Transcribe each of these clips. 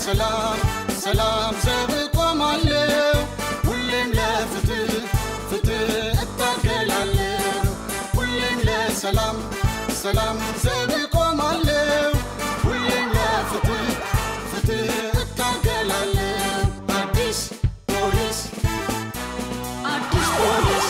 ለሰላም ሰላም ዘብ ቆማለሁ ሁሌም ለፍትህ ፍትህ እታገላለሁ ሁሌም ለሰላም ሰላም ዘብ ቆማለሁ ሁሌም ለፍትህ ፍትህ እታገላለሁ አዲስ ፖሊስ አዲስ ፖሊስ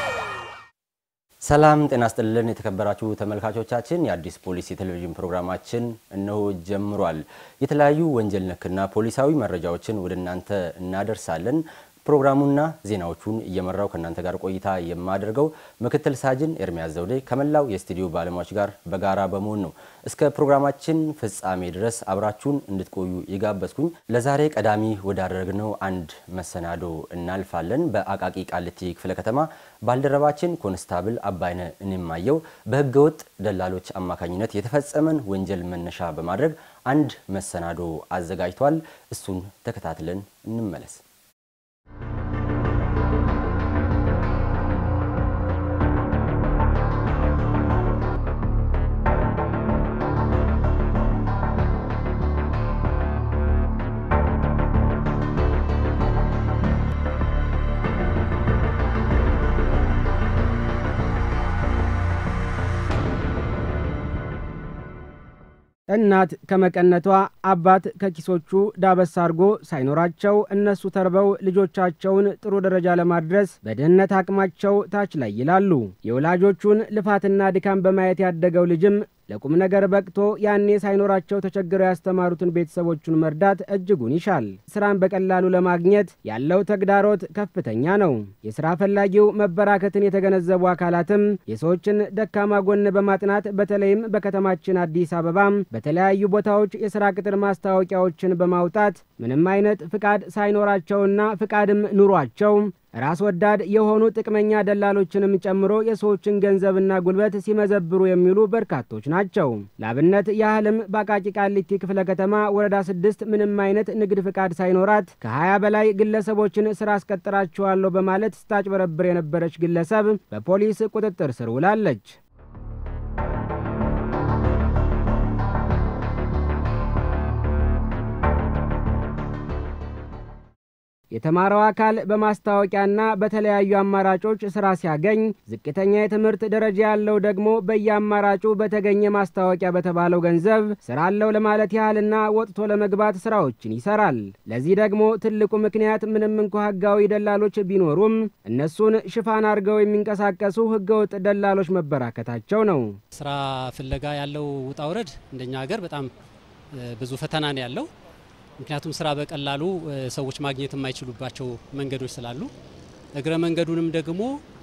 ሰላም ጤና ስጥልን የተከበራችሁ ተመልካቾቻችን፣ የአዲስ ፖሊስ የቴሌቪዥን ፕሮግራማችን እነሆ ጀምሯል። የተለያዩ ወንጀል ነክና ፖሊሳዊ መረጃዎችን ወደ እናንተ እናደርሳለን። ፕሮግራሙና ዜናዎቹን እየመራው ከእናንተ ጋር ቆይታ የማደርገው ምክትል ሳጅን ኤርሚያስ ዘውዴ ከመላው የስቱዲዮ ባለሙያዎች ጋር በጋራ በመሆን ነው። እስከ ፕሮግራማችን ፍጻሜ ድረስ አብራችሁን እንድትቆዩ የጋበዝኩኝ። ለዛሬ ቀዳሚ ወዳደረግነው አንድ መሰናዶ እናልፋለን። በአቃቂ ቃሊቲ ክፍለ ከተማ ባልደረባችን ኮንስታብል አባይነ እንማየው በህገወጥ ደላሎች አማካኝነት የተፈጸመን ወንጀል መነሻ በማድረግ አንድ መሰናዶ አዘጋጅቷል። እሱን ተከታትለን እንመለስ። እናት ከመቀነቷ አባት ከኪሶቹ ዳበስ አድርጎ ሳይኖራቸው እነሱ ተርበው ልጆቻቸውን ጥሩ ደረጃ ለማድረስ በድህነት አቅማቸው ታች ላይ ይላሉ። የወላጆቹን ልፋትና ድካም በማየት ያደገው ልጅም ለቁም ነገር በቅቶ ያኔ ሳይኖራቸው ተቸግረው ያስተማሩትን ቤተሰቦቹን መርዳት እጅጉን ይሻል። ስራን በቀላሉ ለማግኘት ያለው ተግዳሮት ከፍተኛ ነው። የስራ ፈላጊው መበራከትን የተገነዘቡ አካላትም የሰዎችን ደካማ ጎን በማጥናት በተለይም በከተማችን አዲስ አበባ በተለያዩ ቦታዎች የስራ ቅጥር ማስታወቂያዎችን በማውጣት ምንም አይነት ፍቃድ ሳይኖራቸውና ፍቃድም ኑሯቸው ራስ ወዳድ የሆኑ ጥቅመኛ ደላሎችንም ጨምሮ የሰዎችን ገንዘብና ጉልበት ሲመዘብሩ የሚውሉ በርካቶች ናቸው። ለአብነት ያህልም በአቃቂ ቃሊቲ ክፍለ ከተማ ወረዳ ስድስት ምንም አይነት ንግድ ፍቃድ ሳይኖራት ከ20 በላይ ግለሰቦችን ስራ አስቀጥራቸዋለሁ በማለት ስታጭበረብር የነበረች ግለሰብ በፖሊስ ቁጥጥር ስር ውላለች። የተማረው አካል በማስታወቂያና በተለያዩ አማራጮች ስራ ሲያገኝ፣ ዝቅተኛ የትምህርት ደረጃ ያለው ደግሞ በየአማራጩ በተገኘ ማስታወቂያ በተባለው ገንዘብ ስራ አለው ለማለት ያህልና ወጥቶ ለመግባት ስራዎችን ይሰራል። ለዚህ ደግሞ ትልቁ ምክንያት ምንም እንኳ ህጋዊ ደላሎች ቢኖሩም እነሱን ሽፋን አድርገው የሚንቀሳቀሱ ህገወጥ ደላሎች መበራከታቸው ነው። ስራ ፍለጋ ያለው ውጣ ውረድ እንደኛ ሀገር በጣም ብዙ ፈተና ነው ያለው። ምክንያቱም ስራ በቀላሉ ሰዎች ማግኘት የማይችሉባቸው መንገዶች ስላሉ እግረ መንገዱንም ደግሞ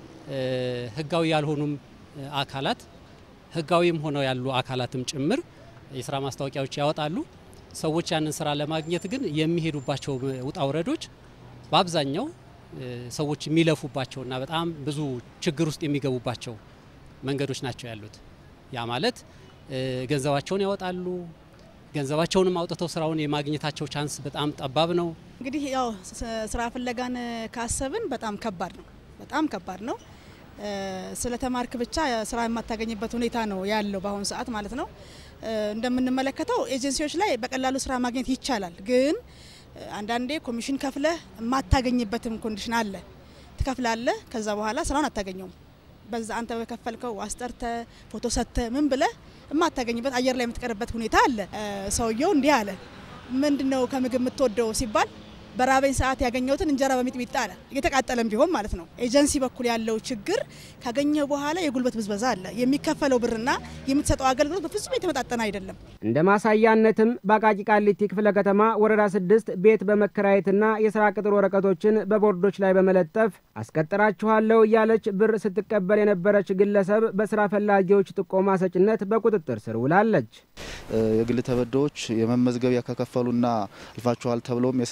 ህጋዊ ያልሆኑም አካላት ህጋዊም ሆነው ያሉ አካላትም ጭምር የስራ ማስታወቂያዎች ያወጣሉ። ሰዎች ያንን ስራ ለማግኘት ግን የሚሄዱባቸው ውጣ ውረዶች በአብዛኛው ሰዎች የሚለፉባቸውና በጣም ብዙ ችግር ውስጥ የሚገቡባቸው መንገዶች ናቸው ያሉት። ያ ማለት ገንዘባቸውን ያወጣሉ ገንዘባቸውንም አውጥተው ስራውን የማግኘታቸው ቻንስ በጣም ጠባብ ነው። እንግዲህ ያው ስራ ፍለጋን ካሰብን በጣም ከባድ ነው፣ በጣም ከባድ ነው። ስለ ተማርክ ብቻ ስራ የማታገኝበት ሁኔታ ነው ያለው በአሁኑ ሰዓት ማለት ነው። እንደምንመለከተው ኤጀንሲዎች ላይ በቀላሉ ስራ ማግኘት ይቻላል፣ ግን አንዳንዴ ኮሚሽን ከፍለህ የማታገኝበትም ኮንዲሽን አለ። ትከፍላለህ፣ ከዛ በኋላ ስራውን አታገኘውም። በዛ አንተ በከፈልከው አስጠርተ ፎቶ ሰጥተ ምን ብለህ የማታገኝበት አየር ላይ የምትቀርበት ሁኔታ አለ። ሰውየው እንዲህ አለ፣ ምንድን ነው ከምግብ የምትወደው ሲባል በራበኝ ሰዓት ያገኘሁትን እንጀራ በሚጥሚጣ አለ። እየተቃጠለም ቢሆን ማለት ነው። ኤጀንሲ በኩል ያለው ችግር ካገኘ በኋላ የጉልበት ብዝበዛ አለ። የሚከፈለው ብርና የምትሰጠው አገልግሎት በፍጹም የተመጣጠነ አይደለም። እንደ ማሳያነትም በአቃቂ ቃሊቲ ክፍለ ከተማ ወረዳ ስድስት ቤት በመከራየትና የስራ ቅጥር ወረቀቶችን በቦርዶች ላይ በመለጠፍ አስቀጥራችኋለሁ እያለች ብር ስትቀበል የነበረች ግለሰብ በስራ ፈላጊዎች ጥቆማ ሰጭነት በቁጥጥር ስር ውላለች። የግል ተበዳዮች የመመዝገቢያ ከከፈሉና አልፋችኋል ተብለውም የስራ ቅጥር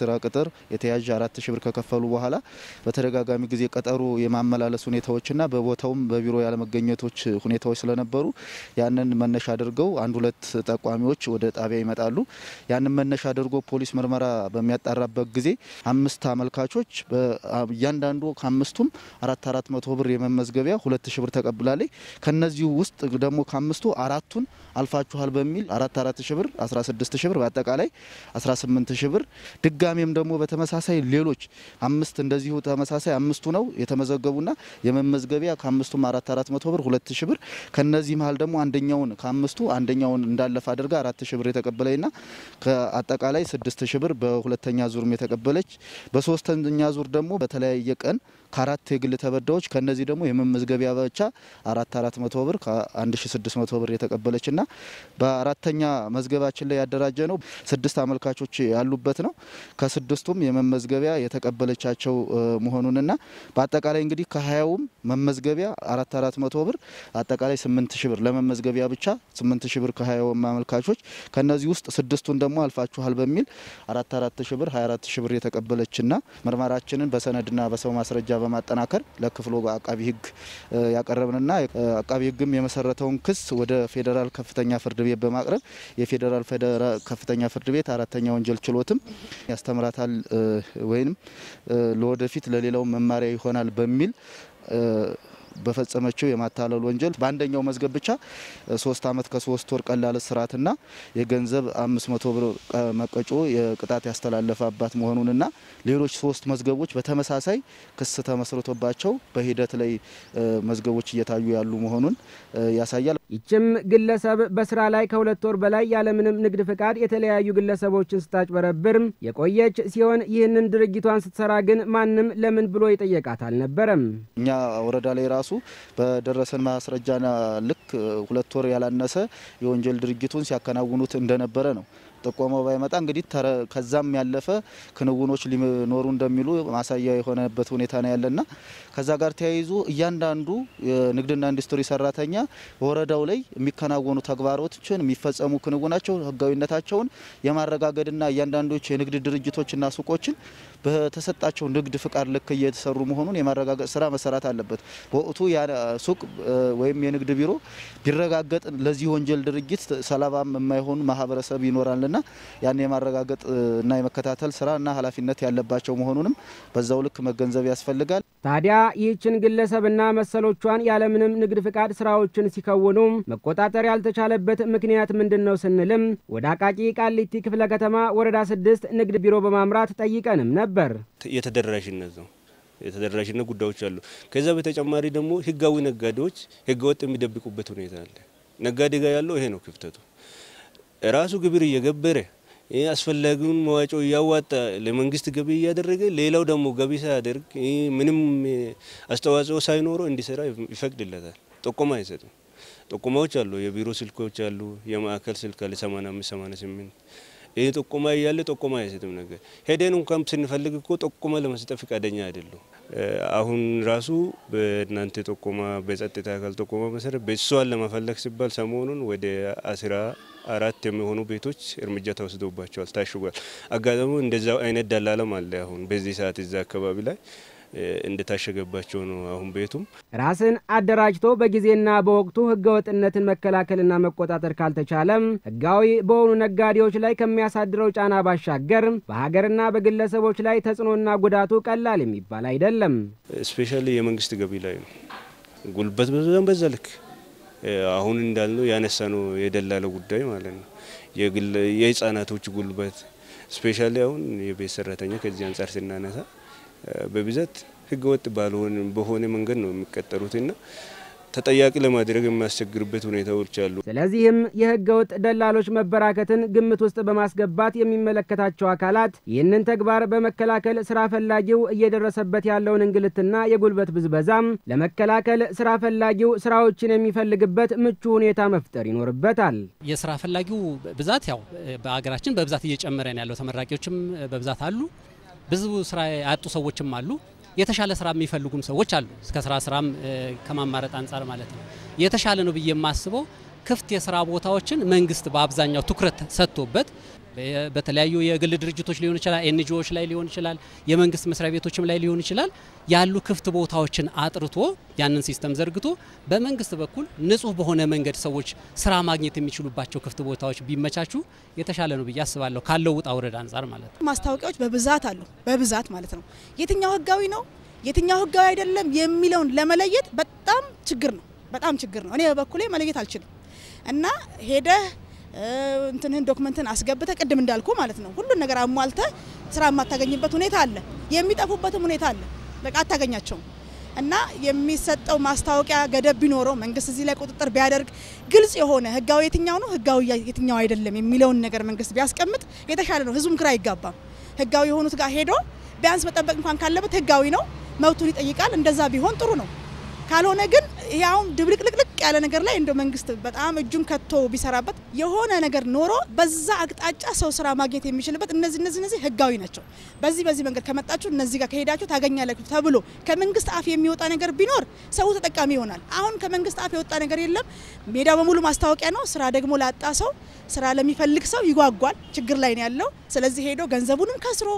የተያዥ አራት ሺ ብር ከከፈሉ በኋላ በተደጋጋሚ ጊዜ ቀጠሮ የማመላለስ ሁኔታዎችና በቦታውም በቢሮ ያለመገኘቶች ሁኔታዎች ስለነበሩ ያንን መነሻ አድርገው አንድ ሁለት ጠቋሚዎች ወደ ጣቢያ ይመጣሉ። ያንን መነሻ አድርጎ ፖሊስ ምርመራ በሚያጣራበት ጊዜ አምስት አመልካቾች እያንዳንዱ ከአምስቱም አራት አራት መቶ ብር የመመዝገቢያ ሁለት ሺ ብር ተቀብላለች። ከነዚሁ ውስጥ ደግሞ ከአምስቱ አራቱን አልፋችኋል በሚል አራት አራት ሺ ብር 16 ሺ ብር በአጠቃላይ 18 ሺ ብር ድጋሜም ደግሞ በተመሳሳይ ሌሎች አምስት እንደዚሁ ተመሳሳይ አምስቱ ነው የተመዘገቡና የመመዝገቢያ ከአምስቱም አራት አራት መቶ ብር ሁለት ሺ ብር ከነዚህ መሀል ደግሞ አንደኛውን ከአምስቱ አንደኛውን እንዳለፈ አድርጋ አራት ሺ ብር የተቀበለችና ከአጠቃላይ ስድስት ሺ ብር በሁለተኛ ዙርም የተቀበለች በሶስተኛ ዙር ደግሞ በተለያየ ቀን ከአራት የግል ተበዳዮች ከነዚህ ደግሞ የመመዝገቢያ ብቻ አራት አራት መቶ ብር ከአንድ ሺ ስድስት መቶ ብር የተቀበለችና በአራተኛ መዝገባችን ላይ ያደራጀ ነው ስድስት አመልካቾች ያሉበት ነው። ከስድስቱም የመመዝገቢያ የተቀበለቻቸው መሆኑንና በአጠቃላይ እንግዲህ ከሀያውም መመዝገቢያ አራት አራት መቶ ብር አጠቃላይ ስምንት ሺ ብር ለመመዝገቢያ ብቻ ስምንት ሺ ብር ከሀያውም አመልካቾች ከነዚህ ውስጥ ስድስቱን ደግሞ አልፋችኋል በሚል አራት አራት ሺ ብር ሀያ አራት ሺ ብር የተቀበለችና ምርመራችንን በሰነድና በሰው ማስረጃ በማጠናከር ለክፍሉ አቃቢ ሕግ ያቀረብንና አቃቢ ሕግም የመሰረተውን ክስ ወደ ፌዴራል ከፍተኛ ፍርድ ቤት በማቅረብ የፌዴራል ከፍተኛ ፍርድ ቤት አራተኛ ወንጀል ችሎትም ያስተምራታል ወይም ለወደፊት ለሌላው መማሪያ ይሆናል በሚል በፈጸመችው የማታለል ወንጀል በአንደኛው መዝገብ ብቻ ሶስት አመት ከሶስት ወር ቀላል እስራትና የገንዘብ አምስት መቶ ብር መቀጮ የቅጣት ያስተላለፈባት መሆኑንና ሌሎች ሶስት መዝገቦች በተመሳሳይ ክስ ተመስርቶባቸው በሂደት ላይ መዝገቦች እየታዩ ያሉ መሆኑን ያሳያል። ይችም ግለሰብ በስራ ላይ ከሁለት ወር በላይ ያለምንም ንግድ ፍቃድ የተለያዩ ግለሰቦችን ስታጭበረብር የቆየች ሲሆን ይህንን ድርጊቷን ስትሰራ ግን ማንም ለምን ብሎ የጠየቃት አልነበረም። እኛ ወረዳ ላይ ራሱ በደረሰን ማስረጃና ልክ ሁለት ወር ያላነሰ የወንጀል ድርጊቱን ሲያከናውኑት እንደነበረ ነው። ጥቆማው ባይመጣ እንግዲህ ከዛም ያለፈ ክንውኖች ሊኖሩ እንደሚሉ ማሳያ የሆነበት ሁኔታ ነው ያለና ከዛ ጋር ተያይዞ እያንዳንዱ የንግድና ኢንዱስትሪ ሰራተኛ በወረዳው ላይ የሚከናወኑ ተግባሮችን የሚፈጸሙ ክንውናቸው ህጋዊነታቸውን የማረጋገጥና እያንዳንዶች የንግድ ድርጅቶችና ሱቆችን በተሰጣቸው ንግድ ፍቃድ ልክ እየተሰሩ መሆኑን የማረጋገጥ ስራ መሰራት አለበት። በወቅቱ ሱቅ ወይም የንግድ ቢሮ ቢረጋገጥ ለዚህ ወንጀል ድርጊት ሰለባም የማይሆኑ ማህበረሰብ ይኖራልና ያን የማረጋገጥ እና የመከታተል ስራና ኃላፊነት ያለባቸው መሆኑንም በዛው ልክ መገንዘብ ያስፈልጋል። ታዲያ ይህችን ግለሰብና መሰሎቿን ያለምንም ንግድ ፍቃድ ስራዎችን ሲከውኑ መቆጣጠር ያልተቻለበት ምክንያት ምንድን ነው ስንልም ወደ አቃቂ ቃሊቲ ክፍለ ከተማ ወረዳ ስድስት ንግድ ቢሮ በማምራት ጠይቀንም ነበር። የተደራሽነት ነው የተደራሽነት ጉዳዮች አሉ። ከዛ በተጨማሪ ደግሞ ህጋዊ ነጋዴዎች ህገወጥ የሚደብቁበት ሁኔታ አለ። ነጋዴ ጋር ያለው ይሄ ነው ክፍተቱ። ራሱ ግብር እየገበረ አስፈላጊውን መዋጮ እያዋጣ ለመንግስት ገቢ እያደረገ ሌላው ደግሞ ገቢ ሳያደርግ ምንም አስተዋጽኦ ሳይኖረው እንዲሰራ ይፈቅድለታል። ጥቆማ አይሰጥም። ጥቆማዎች አሉ፣ የቢሮ ስልኮች አሉ፣ የማዕከል ስልክ አለ 85 88 ይህ ጥቆማ እያለ ጥቆማ አይሰጥም። ነገር ሄደን እንኳን ስንፈልግ እኮ ጥቆማ ለመስጠት ፈቃደኛ አይደሉም። አሁን ራሱ በእናንተ ጥቆማ በጸጥታ አካል ጥቆማ መሰረት ቤተሰዋን ለመፈለግ ሲባል ሰሞኑን ወደ አስራ አራት የሚሆኑ ቤቶች እርምጃ ተወስዶባቸዋል፣ ታሽጓል። አጋጣሚ እንደዛው አይነት ደላለም አለ። አሁን በዚህ ሰዓት እዛ አካባቢ ላይ እንደታሸገባቸው ነው። አሁን ቤቱም ራስን አደራጅቶ በጊዜና በወቅቱ ህገወጥነትን መከላከልና መቆጣጠር ካልተቻለም ህጋዊ በሆኑ ነጋዴዎች ላይ ከሚያሳድረው ጫና ባሻገር በሀገርና በግለሰቦች ላይ ተጽዕኖና ጉዳቱ ቀላል የሚባል አይደለም። ስፔሻሊ የመንግስት ገቢ ላይ ነው ጉልበት በዛም በዛ ልክ አሁን እንዳልነው ያነሳ ነው የደላለው ጉዳይ ማለት ነው። የህጻናቶች ጉልበት ስፔሻሊ አሁን የቤት ሰራተኛ ከዚህ አንጻር ስናነሳ በብዛት ህገወጥ ባልሆነ በሆነ መንገድ ነው የሚቀጠሩትና ተጠያቂ ለማድረግ የሚያስቸግርበት ሁኔታዎች አሉ። ስለዚህም የህገወጥ ደላሎች መበራከትን ግምት ውስጥ በማስገባት የሚመለከታቸው አካላት ይህንን ተግባር በመከላከል ስራ ፈላጊው እየደረሰበት ያለውን እንግልትና የጉልበት ብዝበዛም ለመከላከል ስራ ፈላጊው ስራዎችን የሚፈልግበት ምቹ ሁኔታ መፍጠር ይኖርበታል። የስራ ፈላጊው ብዛት ያው በሀገራችን በብዛት እየጨመረ ነው ያለው። ተመራቂዎችም በብዛት አሉ። ብዙ ስራ ያጡ ሰዎችም አሉ። የተሻለ ስራ የሚፈልጉም ሰዎች አሉ። እስከ ስራ ስራም ከማማረጥ አንጻር ማለት ነው። የተሻለ ነው ብዬ የማስበው ክፍት የስራ ቦታዎችን መንግስት በአብዛኛው ትኩረት ሰጥቶበት በተለያዩ የግል ድርጅቶች ሊሆን ይችላል፣ ኤንጂኦዎች ላይ ሊሆን ይችላል፣ የመንግስት መስሪያ ቤቶችም ላይ ሊሆን ይችላል። ያሉ ክፍት ቦታዎችን አጥርቶ ያንን ሲስተም ዘርግቶ በመንግስት በኩል ንጹህ በሆነ መንገድ ሰዎች ስራ ማግኘት የሚችሉባቸው ክፍት ቦታዎች ቢመቻቹ የተሻለ ነው ብዬ አስባለሁ። ካለው ውጣ ውረድ አንጻር ማለት ነው። ማስታወቂያዎች በብዛት አሉ፣ በብዛት ማለት ነው። የትኛው ህጋዊ ነው የትኛው ህጋዊ አይደለም የሚለውን ለመለየት በጣም ችግር ነው፣ በጣም ችግር ነው። እኔ በበኩሌ መለየት አልችልም እና ሄደህ እንትንህን ዶክመንትን አስገብተ ቅድም እንዳልኩ ማለት ነው ሁሉን ነገር አሟልተ ስራ የማታገኝበት ሁኔታ አለ፣ የሚጠፉበትም ሁኔታ አለ። በቃ አታገኛቸውም። እና የሚሰጠው ማስታወቂያ ገደብ ቢኖረው መንግስት እዚህ ላይ ቁጥጥር ቢያደርግ ግልጽ የሆነ ህጋዊ የትኛው ነው ህጋዊ የትኛው አይደለም የሚለውን ነገር መንግስት ቢያስቀምጥ የተሻለ ነው። ህዝቡም ግራ አይጋባም። ህጋዊ የሆኑት ጋር ሄዶ ቢያንስ መጠበቅ እንኳን ካለበት ህጋዊ ነው መብቱን ይጠይቃል። እንደዛ ቢሆን ጥሩ ነው። ካልሆነ ግን ያውም ድብልቅልቅልቅ ያለ ነገር ላይ እንደ መንግስት በጣም እጁን ከቶ ቢሰራበት የሆነ ነገር ኖሮ በዛ አቅጣጫ ሰው ስራ ማግኘት የሚችልበት እነዚህ እነዚህ እነዚህ ህጋዊ ናቸው፣ በዚህ በዚህ መንገድ ከመጣችሁ እነዚህ ጋር ከሄዳችሁ ታገኛላችሁ ተብሎ ከመንግስት አፍ የሚወጣ ነገር ቢኖር ሰው ተጠቃሚ ይሆናል። አሁን ከመንግስት አፍ የወጣ ነገር የለም። ሜዳው በሙሉ ማስታወቂያ ነው። ስራ ደግሞ ላጣ ሰው፣ ስራ ለሚፈልግ ሰው ይጓጓል። ችግር ላይ ነው ያለው። ስለዚህ ሄዶ ገንዘቡንም ከስሮ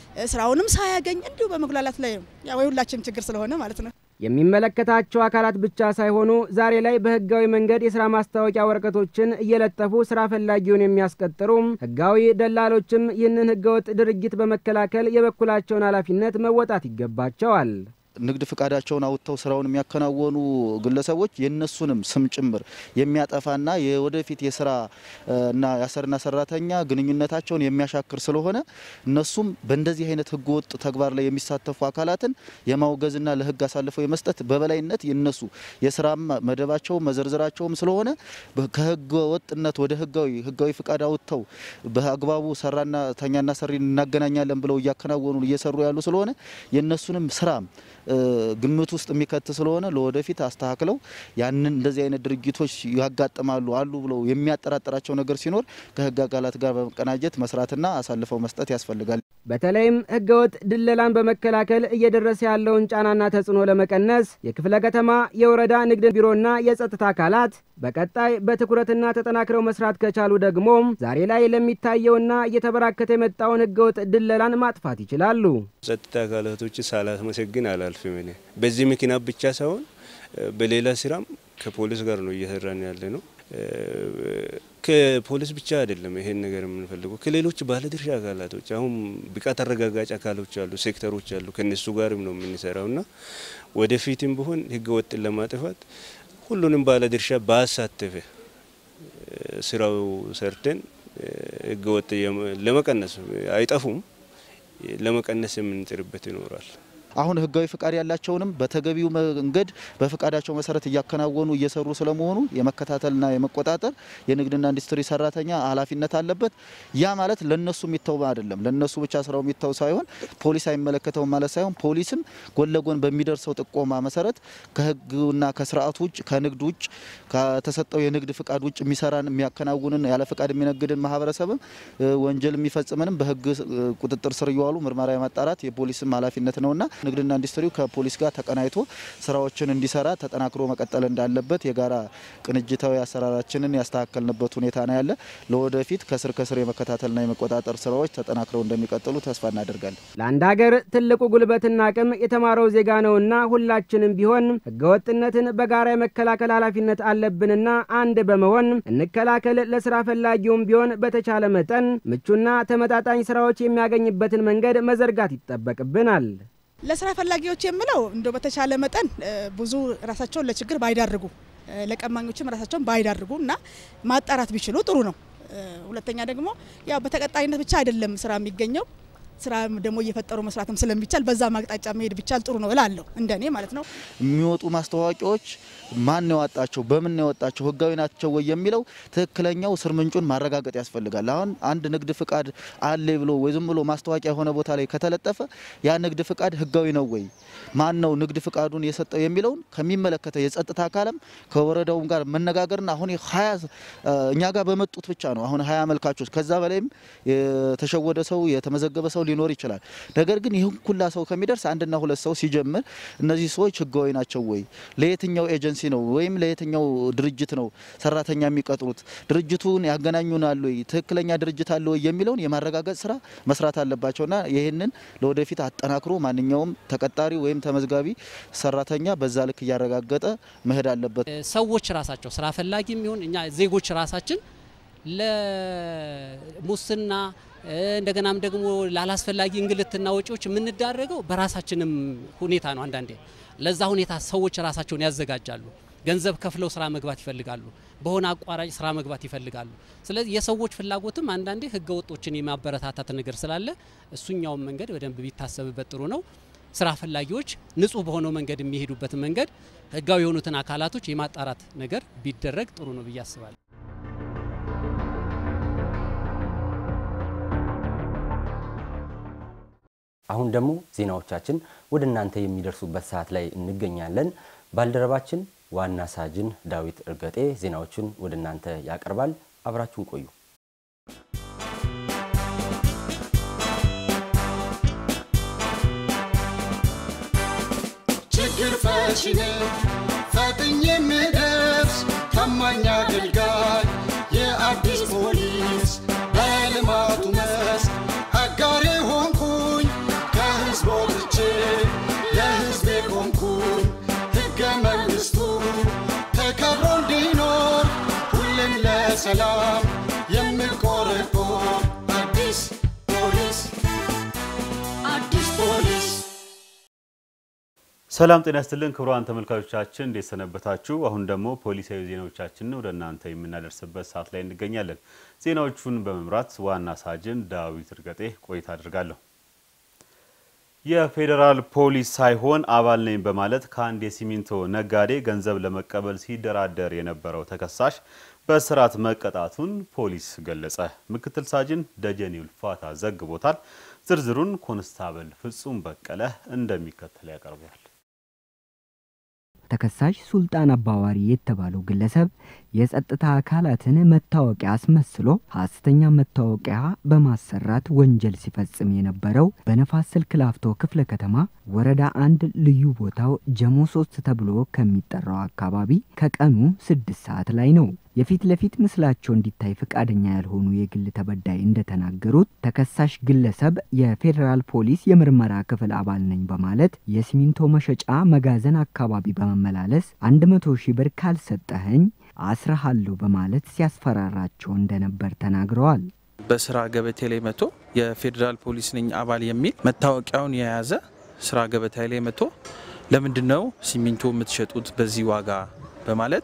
ስራውንም ሳያገኝ እንዲሁ በመጉላላት ላይ ነው። ያው የሁላችንም ችግር ስለሆነ ማለት ነው። የሚመለከታቸው አካላት ብቻ ሳይሆኑ ዛሬ ላይ በህጋዊ መንገድ የስራ ማስታወቂያ ወረቀቶችን እየለጠፉ ስራ ፈላጊውን የሚያስቀጥሩ ህጋዊ ደላሎችም ይህንን ህገወጥ ድርጊት በመከላከል የበኩላቸውን ኃላፊነት መወጣት ይገባቸዋል። ንግድ ፍቃዳቸውን አውጥተው ስራውን የሚያከናወኑ ግለሰቦች የነሱንም ስም ጭምር የሚያጠፋና የወደፊት የስራ እና የአሰሪና ሰራተኛ ግንኙነታቸውን የሚያሻክር ስለሆነ እነሱም በእንደዚህ አይነት ህገ ወጥ ተግባር ላይ የሚሳተፉ አካላትን የማውገዝና ለህግ አሳልፈው የመስጠት በበላይነት የነሱ የስራ መደባቸውም መዘርዝራቸውም ስለሆነ ከህገ ወጥነት ወደ ህጋዊ ህጋዊ ፍቃድ አውጥተው በአግባቡ ሰራና ተኛና ሰሪ እናገናኛለን ብለው እያከናወኑ እየሰሩ ያሉ ስለሆነ የነሱንም ስራ ግምት ውስጥ የሚከት ስለሆነ ለወደፊት አስተካክለው ያንን እንደዚህ አይነት ድርጊቶች ያጋጥማሉ አሉ ብለው የሚያጠራጥራቸው ነገር ሲኖር ከህግ አካላት ጋር በመቀናጀት መስራትና አሳልፈው መስጠት ያስፈልጋል። በተለይም ህገወጥ ድለላን በመከላከል እየደረሰ ያለውን ጫናና ተጽዕኖ ለመቀነስ የክፍለ ከተማ የወረዳ ንግድ ቢሮና የጸጥታ አካላት በቀጣይ በትኩረትና ተጠናክረው መስራት ከቻሉ ደግሞ ዛሬ ላይ ለሚታየውና እየተበራከተ የመጣውን ህገወጥ ድለላን ማጥፋት ይችላሉ። ጸጥታ አካላቶች ሳላመሰግን አላልፍም። እኔ በዚህ ምክንያት ብቻ ሳይሆን በሌላ ስራም ከፖሊስ ጋር ነው እየሰራን ያለ ነው። ከፖሊስ ብቻ አይደለም ይሄን ነገር የምንፈልገው ከሌሎች ባለድርሻ አካላቶች አሁን ብቃት አረጋጋጭ አካሎች አሉ፣ ሴክተሮች አሉ። ከነሱ ጋርም ነው የምንሰራው እና ወደፊትም ቢሆን ህገ ወጥን ለማጥፋት ሁሉንም ባለድርሻ ባሳተፈ ስራው ሰርተን ህገ ወጥ ለመቀነስ አይጠፉም፣ ለመቀነስ የምንጥርበት ይኖራል። አሁን ህጋዊ ፍቃድ ያላቸውንም በተገቢው መንገድ በፍቃዳቸው መሰረት እያከናወኑ እየሰሩ ስለመሆኑ የመከታተልና የመቆጣጠር የንግድና ኢንዱስትሪ ሰራተኛ ኃላፊነት አለበት። ያ ማለት ለነሱ የሚተው አይደለም። ለነሱ ብቻ ስራው የሚተው ሳይሆን ፖሊስ አይመለከተውም ማለት ሳይሆን ፖሊስም ጎን ለጎን በሚደርሰው ጥቆማ መሰረት ከህግና ከስርዓት ውጭ ከንግድ ውጭ ከተሰጠው የንግድ ፍቃድ ውጭ የሚሰራን የሚያከናውንን ያለ ፍቃድ የሚነግድን ማህበረሰብም ወንጀል የሚፈጽምንም በህግ ቁጥጥር ስር እየዋሉ ምርመራ የማጣራት የፖሊስም ኃላፊነት ነውና ንግድና ኢንዱስትሪው ከፖሊስ ጋር ተቀናይቶ ስራዎችን እንዲሰራ ተጠናክሮ መቀጠል እንዳለበት የጋራ ቅንጅታዊ አሰራራችንን ያስተካከልንበት ሁኔታ ነው ያለ። ለወደፊት ከስር ከስር የመከታተልና የመቆጣጠር ስራዎች ተጠናክረው እንደሚቀጥሉ ተስፋ እናደርጋለን። ለአንድ ሀገር ትልቁ ጉልበትና አቅም የተማረው ዜጋ ነውና ሁላችንም ቢሆን ህገወጥነትን በጋራ የመከላከል ኃላፊነት አለብንና አንድ በመሆን እንከላከል። ለስራ ፈላጊውም ቢሆን በተቻለ መጠን ምቹና ተመጣጣኝ ስራዎች የሚያገኝበትን መንገድ መዘርጋት ይጠበቅብናል። ለስራ ፈላጊዎች የምለው እንደው በተቻለ መጠን ብዙ ራሳቸውን ለችግር ባይዳርጉ ለቀማኞችም ራሳቸውን ባይዳርጉ እና ማጣራት ቢችሉ ጥሩ ነው። ሁለተኛ ደግሞ ያው በተቀጣይነት ብቻ አይደለም ስራ የሚገኘው ስራ ደግሞ እየፈጠሩ መስራትም ስለሚቻል በዛ ማቅጣጫ መሄድ ቢቻል ጥሩ ነው እላለሁ፣ እንደኔ ማለት ነው። የሚወጡ ማስታወቂያዎች ማን ነው ያወጣቸው፣ በምን ነው ያወጣቸው፣ ህጋዊ ናቸው ወይ የሚለው ትክክለኛው ስር ምንጩን ማረጋገጥ ያስፈልጋል። አሁን አንድ ንግድ ፍቃድ አለ ብሎ ወይ ዝም ብሎ ማስታወቂያ የሆነ ቦታ ላይ ከተለጠፈ ያ ንግድ ፍቃድ ህጋዊ ነው ወይ፣ ማን ነው ንግድ ፍቃዱን የሰጠው የሚለውን ከሚመለከተው የጸጥታ አካልም ከወረዳውም ጋር መነጋገርና አሁን ሀያ እኛ ጋር በመጡት ብቻ ነው አሁን ሀያ አመልካቾች ከዛ በላይም የተሸወደ ሰው የተመዘገበ ሰው ሊኖር ይችላል። ነገር ግን ይህን ኩላ ሰው ከሚደርስ አንድና ሁለት ሰው ሲጀምር እነዚህ ሰዎች ህጋዊ ናቸው ወይ፣ ለየትኛው ኤጀንሲ ነው ወይም ለየትኛው ድርጅት ነው ሰራተኛ የሚቀጥሩት፣ ድርጅቱን ያገናኙናል ወይ፣ ትክክለኛ ድርጅት አለ ወይ የሚለውን የማረጋገጥ ስራ መስራት አለባቸውና ይህንን ለወደፊት አጠናክሮ ማንኛውም ተቀጣሪ ወይም ተመዝጋቢ ሰራተኛ በዛ ልክ እያረጋገጠ መሄድ አለበት። ሰዎች ራሳቸው ስራ ፈላጊ የሚሆን እኛ ዜጎች ራሳችን ለሙስና እንደገናም ደግሞ ላላስፈላጊ እንግልትና ወጪዎች የምንዳረገው በራሳችንም ሁኔታ ነው። አንዳንዴ ለዛ ሁኔታ ሰዎች ራሳቸውን ያዘጋጃሉ። ገንዘብ ከፍለው ስራ መግባት ይፈልጋሉ። በሆነ አቋራጭ ስራ መግባት ይፈልጋሉ። ስለዚህ የሰዎች ፍላጎትም አንዳንዴ ህገ ወጦችን የማበረታታት ነገር ስላለ እሱኛውን መንገድ በደንብ ቢታሰብበት ጥሩ ነው። ስራ ፈላጊዎች ንጹህ በሆነው መንገድ የሚሄዱበትን መንገድ ህጋዊ የሆኑትን አካላቶች የማጣራት ነገር ቢደረግ ጥሩ ነው ብዬ አስባለሁ። አሁን ደግሞ ዜናዎቻችን ወደ እናንተ የሚደርሱበት ሰዓት ላይ እንገኛለን። ባልደረባችን ዋና ሳጅን ዳዊት እርገጤ ዜናዎቹን ወደ እናንተ ያቀርባል። አብራችሁን ቆዩ። ችግር ፈቺ ነኝ ፈጥኜ የምደርስ ታማኝ አገልጋይ የአዲስ ፖሊስ በልማቱ መስክ አጋሬ ሆንኩኝ ከህዝብ ወጥቼ ለህዝቤ ቆምኩኝ ሕገ መንግሥቱ ተከብሮ እንዲኖር ሁሌም ለሰላም የምቆረቆር አዲስ ፖሊስ አዲስ ፖሊስ ሰላም ጤና ይስጥልን ክቡራን ተመልካቾቻችን እንዴት ሰነበታችሁ? አሁን ደግሞ ፖሊሳዊ ዜናዎቻችንን ወደ እናንተ የምናደርስበት ሰዓት ላይ እንገኛለን። ዜናዎቹን በመምራት ዋና ሳጅን ዳዊት እርገጤ ቆይታ አድርጋለሁ። የፌዴራል ፖሊስ ሳይሆን አባል ነኝ በማለት ከአንድ የሲሚንቶ ነጋዴ ገንዘብ ለመቀበል ሲደራደር የነበረው ተከሳሽ በእስራት መቀጣቱን ፖሊስ ገለጸ። ምክትል ሳጅን ደጀኔ ውልፋታ ዘግቦታል። ዝርዝሩን ኮንስታብል ፍጹም በቀለ እንደሚከተል ያቀርበዋል። ተከሳሽ ሱልጣን አባዋሪ የተባለው ግለሰብ የጸጥታ አካላትን መታወቂያ አስመስሎ ሐሰተኛ መታወቂያ በማሰራት ወንጀል ሲፈጽም የነበረው በነፋስ ስልክ ላፍቶ ክፍለ ከተማ ወረዳ አንድ ልዩ ቦታው ጀሞ ሶስት ተብሎ ከሚጠራው አካባቢ ከቀኑ ስድስት ሰዓት ላይ ነው። የፊት ለፊት ምስላቸው እንዲታይ ፈቃደኛ ያልሆኑ የግል ተበዳይ እንደተናገሩት ተከሳሽ ግለሰብ የፌዴራል ፖሊስ የምርመራ ክፍል አባል ነኝ በማለት የሲሚንቶ መሸጫ መጋዘን አካባቢ በመመላለስ አንድ መቶ ሺህ ብር ካልሰጠኸኝ አስረሃለሁ በማለት ሲያስፈራራቸው እንደነበር ተናግረዋል። በስራ ገበቴ ላይ መጥቶ የፌዴራል ፖሊስ ነኝ አባል የሚል መታወቂያውን የያዘ ስራ ገበታ ላይ መጥቶ ለምንድን ነው ሲሚንቶ የምትሸጡት በዚህ ዋጋ በማለት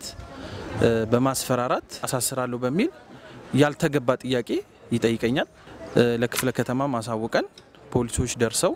በማስፈራራት አሳስራለሁ በሚል ያልተገባ ጥያቄ ይጠይቀኛል። ለክፍለ ከተማ ማሳወቀን ፖሊሶች ደርሰው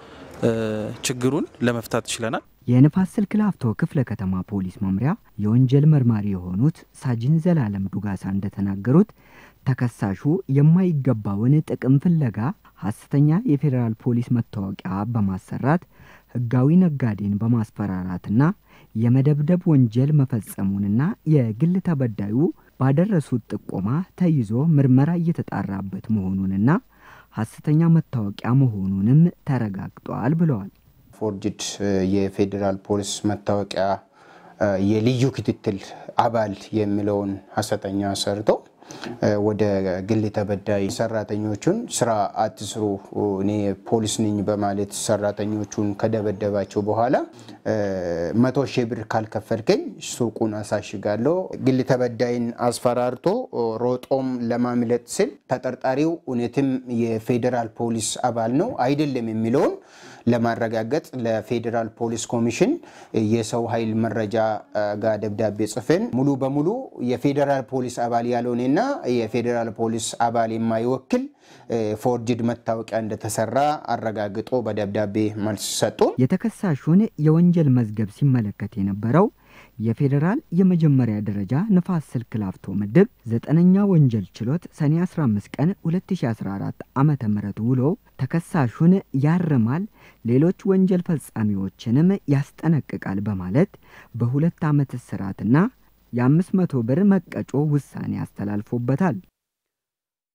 ችግሩን ለመፍታት ችለናል። የንፋስ ስልክ ላፍቶ ክፍለ ከተማ ፖሊስ መምሪያ የወንጀል መርማሪ የሆኑት ሳጅን ዘላለም ዱጋሳ እንደተናገሩት ተከሳሹ የማይገባውን ጥቅም ፍለጋ ሐሰተኛ የፌዴራል ፖሊስ መታወቂያ በማሰራት ሕጋዊ ነጋዴን በማስፈራራትና የመደብደብ ወንጀል መፈጸሙንና የግል ተበዳዩ ባደረሱት ጥቆማ ተይዞ ምርመራ እየተጣራበት መሆኑንና ሐሰተኛ መታወቂያ መሆኑንም ተረጋግጧል ብለዋል። ፎርጅድ የፌዴራል ፖሊስ መታወቂያ የልዩ ክትትል አባል የሚለውን ሐሰተኛ ሰርቶ ወደ ግል ተበዳይ ሰራተኞቹን ስራ አትስሩ፣ እኔ ፖሊስ ነኝ በማለት ሰራተኞቹን ከደበደባቸው በኋላ መቶ ሺህ ብር ካልከፈልከኝ ሱቁን አሳሽጋለሁ። ግል ተበዳይን አስፈራርቶ ሮጦም ለማምለጥ ስል ተጠርጣሪው እውነትም የፌዴራል ፖሊስ አባል ነው አይደለም የሚለውን ለማረጋገጥ ለፌዴራል ፖሊስ ኮሚሽን የሰው ኃይል መረጃ ጋር ደብዳቤ ጽፈን ሙሉ በሙሉ የፌዴራል ፖሊስ አባል ያልሆነና የፌዴራል ፖሊስ አባል የማይወክል ፎርጅድ መታወቂያ እንደተሰራ አረጋግጦ በደብዳቤ መልስ ሰጡን። የተከሳሹን የወንጀል መዝገብ ሲመለከት የነበረው የፌዴራል የመጀመሪያ ደረጃ ንፋስ ስልክ ላፍቶ ምድብ ዘጠነኛ ወንጀል ችሎት ሰኔ 15 ቀን 2014 ዓመተ ምህረት ውሎ ተከሳሹን ያርማል፣ ሌሎች ወንጀል ፈጻሚዎችንም ያስጠነቅቃል በማለት በሁለት ዓመት እስራትና የአምስት መቶ ብር መቀጮ ውሳኔ አስተላልፎበታል።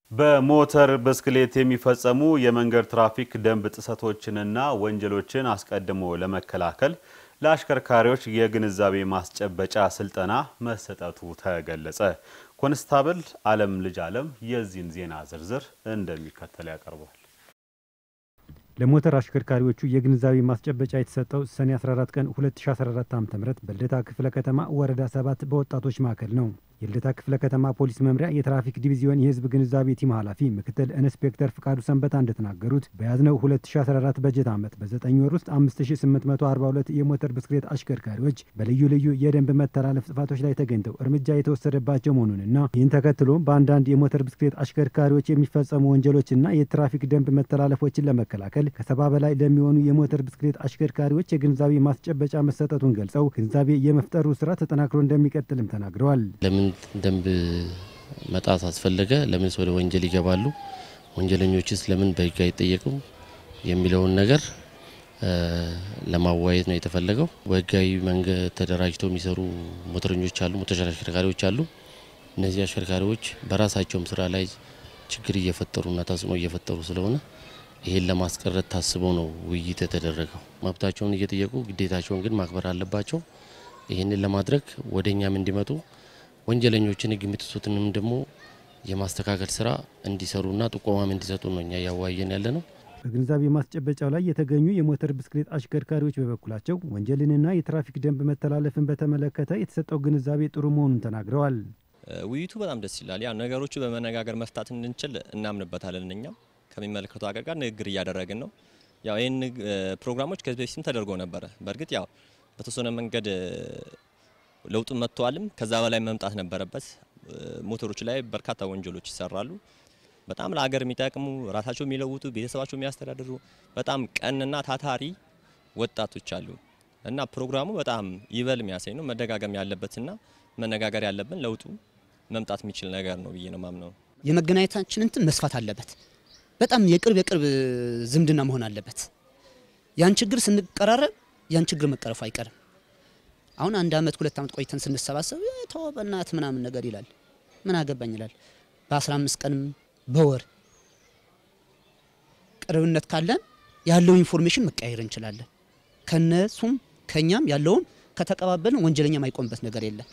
በሞተር ብስክሌት የሚፈጸሙ የመንገድ ትራፊክ ደንብ ጥሰቶችንና ወንጀሎችን አስቀድሞ ለመከላከል ለአሽከርካሪዎች የግንዛቤ ማስጨበጫ ስልጠና መሰጠቱ ተገለጸ። ኮንስታብል አለም ልጅ አለም የዚህን ዜና ዝርዝር እንደሚከተል ያቀርበዋል። ለሞተር አሽከርካሪዎቹ የግንዛቤ ማስጨበጫ የተሰጠው ሰኔ 14 ቀን 2014 ዓ.ም በልደታ ክፍለ ከተማ ወረዳ ሰባት በወጣቶች ማዕከል ነው። የልደታ ክፍለ ከተማ ፖሊስ መምሪያ የትራፊክ ዲቪዚዮን የህዝብ ግንዛቤ ቲም ኃላፊ ምክትል ኢንስፔክተር ፍቃዱ ሰንበታ እንደተናገሩት በያዝነው 2014 በጀት ዓመት በ9 ወር ውስጥ 5842 የሞተር ብስክሌት አሽከርካሪዎች በልዩ ልዩ የደንብ መተላለፍ ጥፋቶች ላይ ተገኝተው እርምጃ የተወሰደባቸው መሆኑንና ይህን ተከትሎ በአንዳንድ የሞተር ብስክሌት አሽከርካሪዎች የሚፈጸሙ ወንጀሎችና የትራፊክ ደንብ መተላለፎችን ለመከላከል ከሰባ በላይ ለሚሆኑ የሞተር ብስክሌት አሽከርካሪዎች የግንዛቤ ማስጨበጫ መሰጠቱን ገልጸው ግንዛቤ የመፍጠሩ ስራ ተጠናክሮ እንደሚቀጥልም ተናግረዋል። ለምን ደንብ መጣስ አስፈለገ? ለምንስ ወደ ወንጀል ይገባሉ? ወንጀለኞችስ ለምን በህግ አይጠየቁም? የሚለውን ነገር ለማዋየት ነው የተፈለገው። በህጋዊ መንገድ ተደራጅተው የሚሰሩ ሞተረኞች አሉ፣ ሞተር አሽከርካሪዎች አሉ። እነዚህ አሽከርካሪዎች በራሳቸውም ስራ ላይ ችግር እየፈጠሩና ተጽዕኖ እየፈጠሩ ስለሆነ ይሄን ለማስቀረት ታስቦ ነው ውይይት የተደረገው። መብታቸውን እየጠየቁ ግዴታቸውን ግን ማክበር አለባቸው። ይህንን ለማድረግ ወደ እኛም እንዲመጡ ወንጀለኞችን ህግ የሚጥሱትንም ደግሞ የማስተካከል ስራ እንዲሰሩና ጥቆማም እንዲሰጡ ነው እኛ እያዋየን ያለ ነው። በግንዛቤ ማስጨበጫው ላይ የተገኙ የሞተር ብስክሌት አሽከርካሪዎች በበኩላቸው ወንጀልንና የትራፊክ ደንብ መተላለፍን በተመለከተ የተሰጠው ግንዛቤ ጥሩ መሆኑን ተናግረዋል። ውይይቱ በጣም ደስ ይላል። ያ ነገሮቹ በመነጋገር መፍታት እንድንችል እናምንበታለን። እኛም ከሚመለከተው ሀገር ጋር ንግግር እያደረግን ነው። ያው ይህን ፕሮግራሞች ከዚህ በፊትም ተደርጎ ነበረ። በእርግጥ ያው በተወሰነ መንገድ ለውጡን መጥተዋልም ከዛ በላይ መምጣት ነበረበት። ሞተሮች ላይ በርካታ ወንጀሎች ይሰራሉ። በጣም ለሀገር የሚጠቅሙ ራሳቸው የሚለውጡ ቤተሰባቸው የሚያስተዳድሩ በጣም ቀንና ታታሪ ወጣቶች አሉ እና ፕሮግራሙ በጣም ይበል የሚያሳይ ነው። መደጋገም ያለበትና መነጋገር ያለብን ለውጡ መምጣት የሚችል ነገር ነው ብዬ ነው ማምነው። የመገናኘታችን እንትን መስፋት አለበት። በጣም የቅርብ የቅርብ ዝምድና መሆን አለበት። ያን ችግር ስንቀራረብ ያን ችግር መቀረፉ አይቀርም። አሁን አንድ አመት ሁለት አመት ቆይተን ስንሰባሰብ ተው በእናት ምናምን ነገር ይላል። ምን አገባኝ ይላል። በ15 ቀንም በወር ቅርብነት ካለን ያለው ኢንፎርሜሽን መቀያየር እንችላለን። ከነሱም ከኛም ያለውን ከተቀባበልን ወንጀለኛ ማይቆምበት ነገር የለም።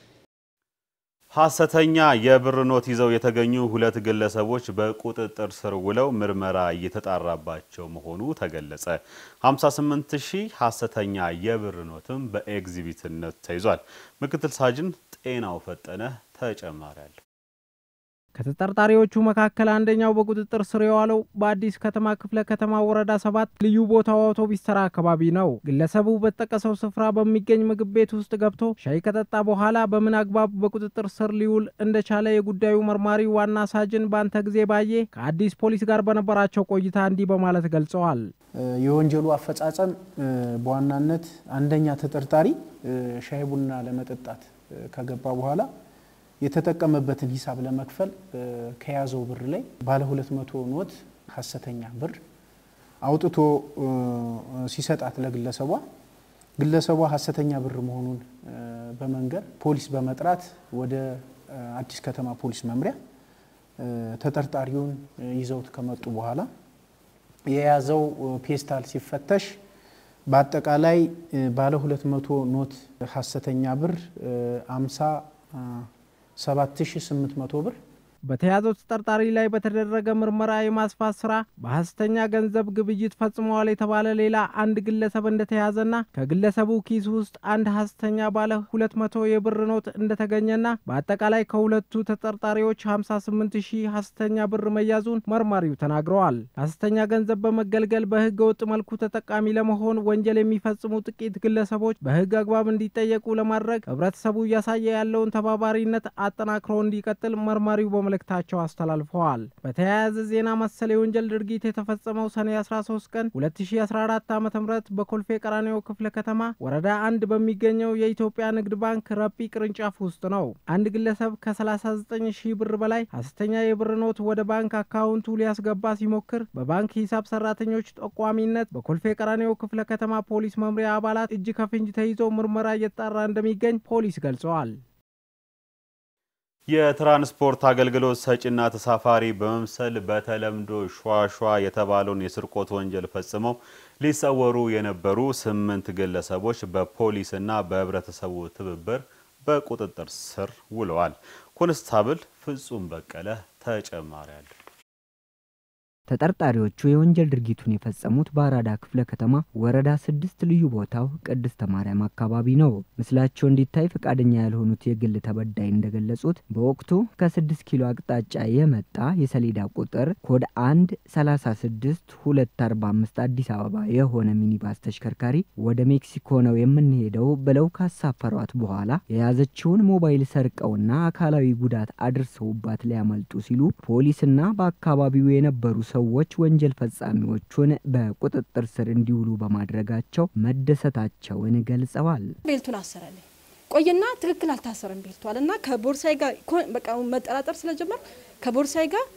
ሐሰተኛ የብር ኖት ይዘው የተገኙ ሁለት ግለሰቦች በቁጥጥር ስር ውለው ምርመራ እየተጣራባቸው መሆኑ ተገለጸ። 58 ሺህ ሐሰተኛ የብር ኖትም በኤግዚቢትነት ተይዟል። ምክትል ሳጅን ጤናው ፈጠነ ተጨማሪ አለ። ከተጠርጣሪዎቹ መካከል አንደኛው በቁጥጥር ስር የዋለው በአዲስ ከተማ ክፍለ ከተማ ወረዳ ሰባት ልዩ ቦታው አውቶቢስ ተራ አካባቢ ነው። ግለሰቡ በተጠቀሰው ስፍራ በሚገኝ ምግብ ቤት ውስጥ ገብቶ ሻይ ከጠጣ በኋላ በምን አግባብ በቁጥጥር ስር ሊውል እንደቻለ የጉዳዩ መርማሪ ዋና ሳጅን ባንተ ጊዜ ባየ ከአዲስ ፖሊስ ጋር በነበራቸው ቆይታ እንዲህ በማለት ገልጸዋል። የወንጀሉ አፈጻጸም በዋናነት አንደኛ ተጠርጣሪ ሻይ ቡና ለመጠጣት ከገባ በኋላ የተጠቀመበትን ሂሳብ ለመክፈል ከያዘው ብር ላይ ባለ ሁለት መቶ ኖት ሀሰተኛ ብር አውጥቶ ሲሰጣት ለግለሰቧ ግለሰቧ ሀሰተኛ ብር መሆኑን በመንገር ፖሊስ በመጥራት ወደ አዲስ ከተማ ፖሊስ መምሪያ ተጠርጣሪውን ይዘውት ከመጡ በኋላ የያዘው ፔስታል ሲፈተሽ በአጠቃላይ ባለ ሁለት መቶ ኖት ሀሰተኛ ብር አምሳ 7800 ብር በተያዘው ተጠርጣሪ ላይ በተደረገ ምርመራ የማስፋት ስራ በሀሰተኛ ገንዘብ ግብይት ፈጽመዋል የተባለ ሌላ አንድ ግለሰብ እንደተያዘና ከግለሰቡ ኪስ ውስጥ አንድ ሀሰተኛ ባለ ሁለት መቶ የብር ኖት እንደተገኘና በአጠቃላይ ከሁለቱ ተጠርጣሪዎች 58 ሺህ ሀሰተኛ ብር መያዙን መርማሪው ተናግረዋል። ሀሰተኛ ገንዘብ በመገልገል በህገ ወጥ መልኩ ተጠቃሚ ለመሆን ወንጀል የሚፈጽሙ ጥቂት ግለሰቦች በህግ አግባብ እንዲጠየቁ ለማድረግ ህብረተሰቡ እያሳየ ያለውን ተባባሪነት አጠናክሮ እንዲቀጥል መርማሪው በመለ መልእክታቸው አስተላልፈዋል። በተያያዘ ዜና መሰል የወንጀል ድርጊት የተፈጸመው ሰኔ 13 ቀን 2014 ዓ ም በኮልፌ ቀራኒዮ ክፍለ ከተማ ወረዳ አንድ በሚገኘው የኢትዮጵያ ንግድ ባንክ ረጲ ቅርንጫፍ ውስጥ ነው። አንድ ግለሰብ ከ39 ሺህ ብር በላይ ሀሰተኛ የብር ኖት ወደ ባንክ አካውንቱ ሊያስገባ ሲሞክር በባንክ ሂሳብ ሰራተኞች ጠቋሚነት በኮልፌ ቀራኒዮ ክፍለ ከተማ ፖሊስ መምሪያ አባላት እጅ ከፍንጅ ተይዞ ምርመራ እየተጣራ እንደሚገኝ ፖሊስ ገልጸዋል። የትራንስፖርት አገልግሎት ሰጪና ተሳፋሪ በመምሰል በተለምዶ ሿሿ የተባለውን የስርቆት ወንጀል ፈጽመው ሊሰወሩ የነበሩ ስምንት ግለሰቦች በፖሊስና በህብረተሰቡ ትብብር በቁጥጥር ስር ውለዋል። ኮንስታብል ፍጹም በቀለ ተጨማሪ አለ። ተጠርጣሪዎቹ የወንጀል ድርጊቱን የፈጸሙት በአራዳ ክፍለ ከተማ ወረዳ ስድስት ልዩ ቦታው ቅድስተ ማርያም አካባቢ ነው። ምስላቸው እንዲታይ ፈቃደኛ ያልሆኑት የግል ተበዳይ እንደገለጹት በወቅቱ ከስድስት ኪሎ አቅጣጫ የመጣ የሰሌዳ ቁጥር ኮድ አንድ ሰላሳ ስድስት ሁለት አርባ አምስት አዲስ አበባ የሆነ ሚኒባስ ተሽከርካሪ ወደ ሜክሲኮ ነው የምንሄደው ብለው ካሳፈሯት በኋላ የያዘችውን ሞባይል ሰርቀውና አካላዊ ጉዳት አድርሰውባት ሊያመልጡ ሲሉ ፖሊስና በአካባቢው የነበሩ ሰዎች ወንጀል ፈጻሚዎቹን በቁጥጥር ስር እንዲውሉ በማድረጋቸው መደሰታቸውን ገልጸዋል። ቤልቱን አሰረልኝ ቆየና ትክክል አልታሰረም ቤልቷል እና ከቦርሳይ ጋር በቃ መጠራጠር ስለጀመር ከቦርሳይ ጋር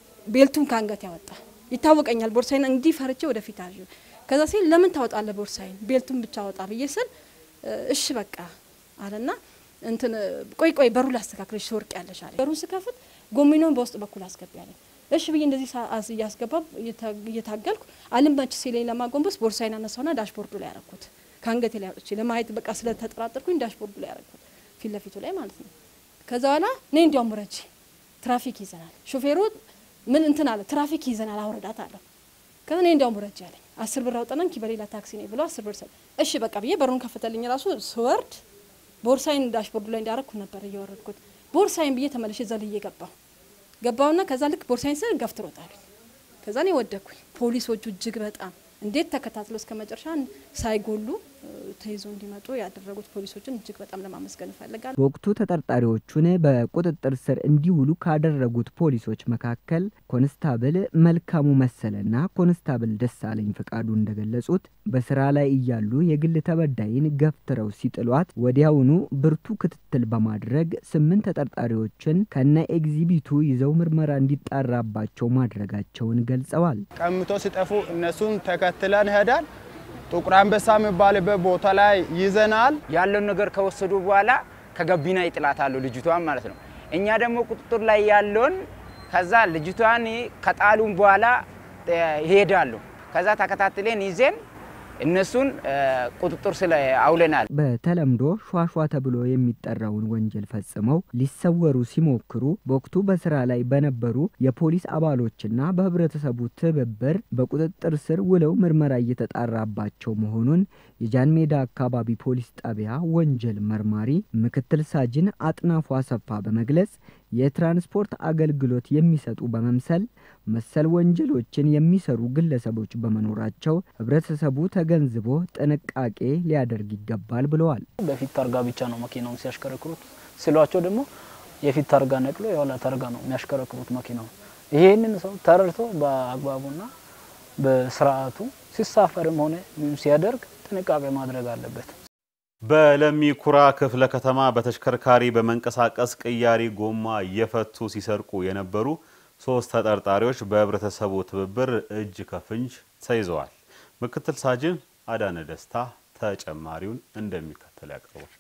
ቤልቱን ከአንገት ያወጣ ይታወቀኛል። ቦርሳይን እንዲህ ፈርቼ ወደፊት አዥ ከዛ ሲል ለምን ታወጣለ ቦርሳይን ቤልቱን ብቻ ወጣ ብዬ ስል እሺ በቃ አለና እንትን ቆይ ቆይ በሩ ላስተካክለሽ ትወርቅ ያለሽ አለ። በሩን ስከፍት ጎሚኖን በውስጥ በኩል አስገቢ ያለኝ እሺ ብዬ እንደዚህ እያስገባ እየታገልኩ አልመች ሲለኝ ለማጎንበስ ቦርሳዬን አነሳውና ዳሽቦርዱ ላይ ያረኩት ከአንገቴ ላይ አውጥቼ ለማየት በቃ ስለተጠራጠርኩኝ ዳሽቦርዱ ላይ ያረኩት ፊት ለፊቱ ላይ ማለት ነው። ከዛ በኋላ እኔ እንዲያውም ረጂ ትራፊክ ይዘናል፣ ሾፌሩ ምን እንትን አለ ትራፊክ ይዘናል አውረዳት አለው። ከዛ እኔ እንዲያውም ረጂ አለኝ። አስር ብር አውጠናን በሌላ ታክሲ ነው ብሎ አስር ብር ሰ እሺ በቃ ብዬ በሩን ከፈተልኝ። ራሱ ስወርድ ቦርሳይን ዳሽቦርዱ ላይ እንዳረኩ ነበር እየወረድኩት። ቦርሳይን ብዬ ተመልሼ ዘልዬ ገባሁ ገባውና ከዛ ልክ ቦርሳይን ስል ገፍትሮታል። ከዛ እኔ ወደኩኝ። ፖሊሶቹ እጅግ በጣም እንዴት ተከታትለው እስከ መጨረሻ ሳይጎሉ ተይዞ እንዲመጡ ያደረጉት ፖሊሶችን እጅግ በጣም ለማመስገን እፈልጋለሁ። በወቅቱ ተጠርጣሪዎቹን በቁጥጥር ስር እንዲውሉ ካደረጉት ፖሊሶች መካከል ኮንስታብል መልካሙ መሰለና ኮንስታብል ደሳለኝ ፈቃዱ እንደገለጹት በስራ ላይ እያሉ የግል ተበዳይን ገፍትረው ሲጥሏት ወዲያውኑ ብርቱ ክትትል በማድረግ ስምንት ተጠርጣሪዎችን ከነ ኤግዚቢቱ ይዘው ምርመራ እንዲጣራባቸው ማድረጋቸውን ገልጸዋል። ቀምቶ ሲጠፉ እነሱን ተከትለን ሄዳል። ጥቁር አንበሳ የሚባልበት ቦታ ላይ ይዘናል። ያለውን ነገር ከወሰዱ በኋላ ከገቢና ይጥላታሉ ልጅቷን ማለት ነው። እኛ ደግሞ ቁጥጥር ላይ ያለውን ከዛ ልጅቷን ከጣሉን በኋላ ይሄዳሉ። ከዛ ተከታትለን ይዜን እነሱን ቁጥጥር ስለ አውለናል። በተለምዶ ሿሿ ተብሎ የሚጠራውን ወንጀል ፈጽመው ሊሰወሩ ሲሞክሩ በወቅቱ በስራ ላይ በነበሩ የፖሊስ አባሎችና በህብረተሰቡ ትብብር በቁጥጥር ስር ውለው ምርመራ እየተጣራባቸው መሆኑን የጃን ሜዳ አካባቢ ፖሊስ ጣቢያ ወንጀል መርማሪ ምክትል ሳጅን አጥናፉ አሰፋ በመግለጽ የትራንስፖርት አገልግሎት የሚሰጡ በመምሰል መሰል ወንጀሎችን የሚሰሩ ግለሰቦች በመኖራቸው ህብረተሰቡ ተገንዝቦ ጥንቃቄ ሊያደርግ ይገባል ብለዋል። በፊት ታርጋ ብቻ ነው መኪናውን ሲያሽከረክሩት ስሏቸው ደግሞ የፊት ታርጋ ነቅሎ የኋላ ታርጋ ነው የሚያሽከረክሩት መኪናውን። ይሄንን ሰው ተረድቶ በአግባቡና በስርዓቱ ሲሳፈርም ሆነ ሲያደርግ ጥንቃቄ ማድረግ አለበት። በለሚ ኩራ ክፍለ ከተማ በተሽከርካሪ በመንቀሳቀስ ቅያሪ ጎማ እየፈቱ ሲሰርቁ የነበሩ ሶስት ተጠርጣሪዎች በህብረተሰቡ ትብብር እጅ ከፍንጅ ተይዘዋል። ምክትል ሳጅን አዳነ ደስታ ተጨማሪውን እንደሚከተል ያቀርባል።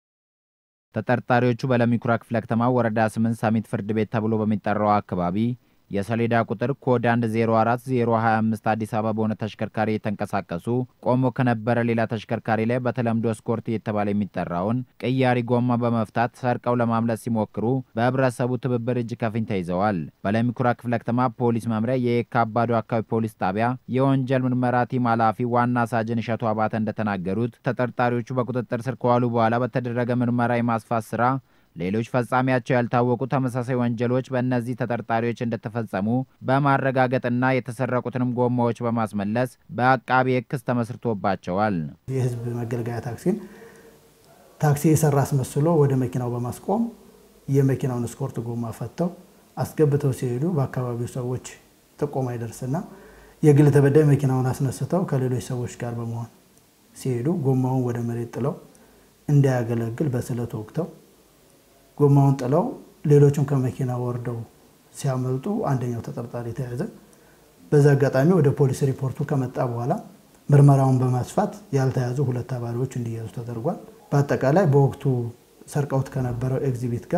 ተጠርጣሪዎቹ በለሚ ኩራ ክፍለ ከተማ ወረዳ ስምንት ሳሚት ፍርድ ቤት ተብሎ በሚጠራው አካባቢ የሰሌዳ ቁጥር ኮድ 104025 አዲስ አበባ በሆነ ተሽከርካሪ የተንቀሳቀሱ ቆሞ ከነበረ ሌላ ተሽከርካሪ ላይ በተለምዶ ስኮርት እየተባለ የሚጠራውን ቅያሪ ጎማ በመፍታት ሰርቀው ለማምለጥ ሲሞክሩ በህብረተሰቡ ትብብር እጅ ከፍንጅ ተይዘዋል። በለሚኩራ ክፍለ ከተማ ፖሊስ መምሪያ የየካ አባዶ አካባቢ ፖሊስ ጣቢያ የወንጀል ምርመራ ቲም ኃላፊ ዋና ሳጅን እሸቱ አባተ እንደተናገሩት ተጠርጣሪዎቹ በቁጥጥር ስር ከዋሉ በኋላ በተደረገ ምርመራ የማስፋት ስራ ሌሎች ፈጻሚያቸው ያልታወቁ ተመሳሳይ ወንጀሎች በእነዚህ ተጠርጣሪዎች እንደተፈጸሙ በማረጋገጥና የተሰረቁትንም ጎማዎች በማስመለስ በአቃቢ ሕግ ክስ ተመስርቶባቸዋል። የህዝብ መገልገያ ታክሲን ታክሲ የሰራ አስመስሎ ወደ መኪናው በማስቆም የመኪናውን ስኮርት ጎማ ፈተው አስገብተው ሲሄዱ በአካባቢው ሰዎች ጥቆማ ይደርስና የግል ተበዳይ መኪናውን አስነስተው ከሌሎች ሰዎች ጋር በመሆን ሲሄዱ ጎማውን ወደ መሬት ጥለው እንዳያገለግል በስለት ወቅተው ጎማውን ጥለው ሌሎቹም ከመኪና ወርደው ሲያመልጡ አንደኛው ተጠርጣሪ ተያዘ። በዛ አጋጣሚ ወደ ፖሊስ ሪፖርቱ ከመጣ በኋላ ምርመራውን በማስፋት ያልተያዙ ሁለት ተባሪዎች እንዲያዙ ተደርጓል። በአጠቃላይ በወቅቱ ሰርቀውት ከነበረው ኤግዚቢት ጋር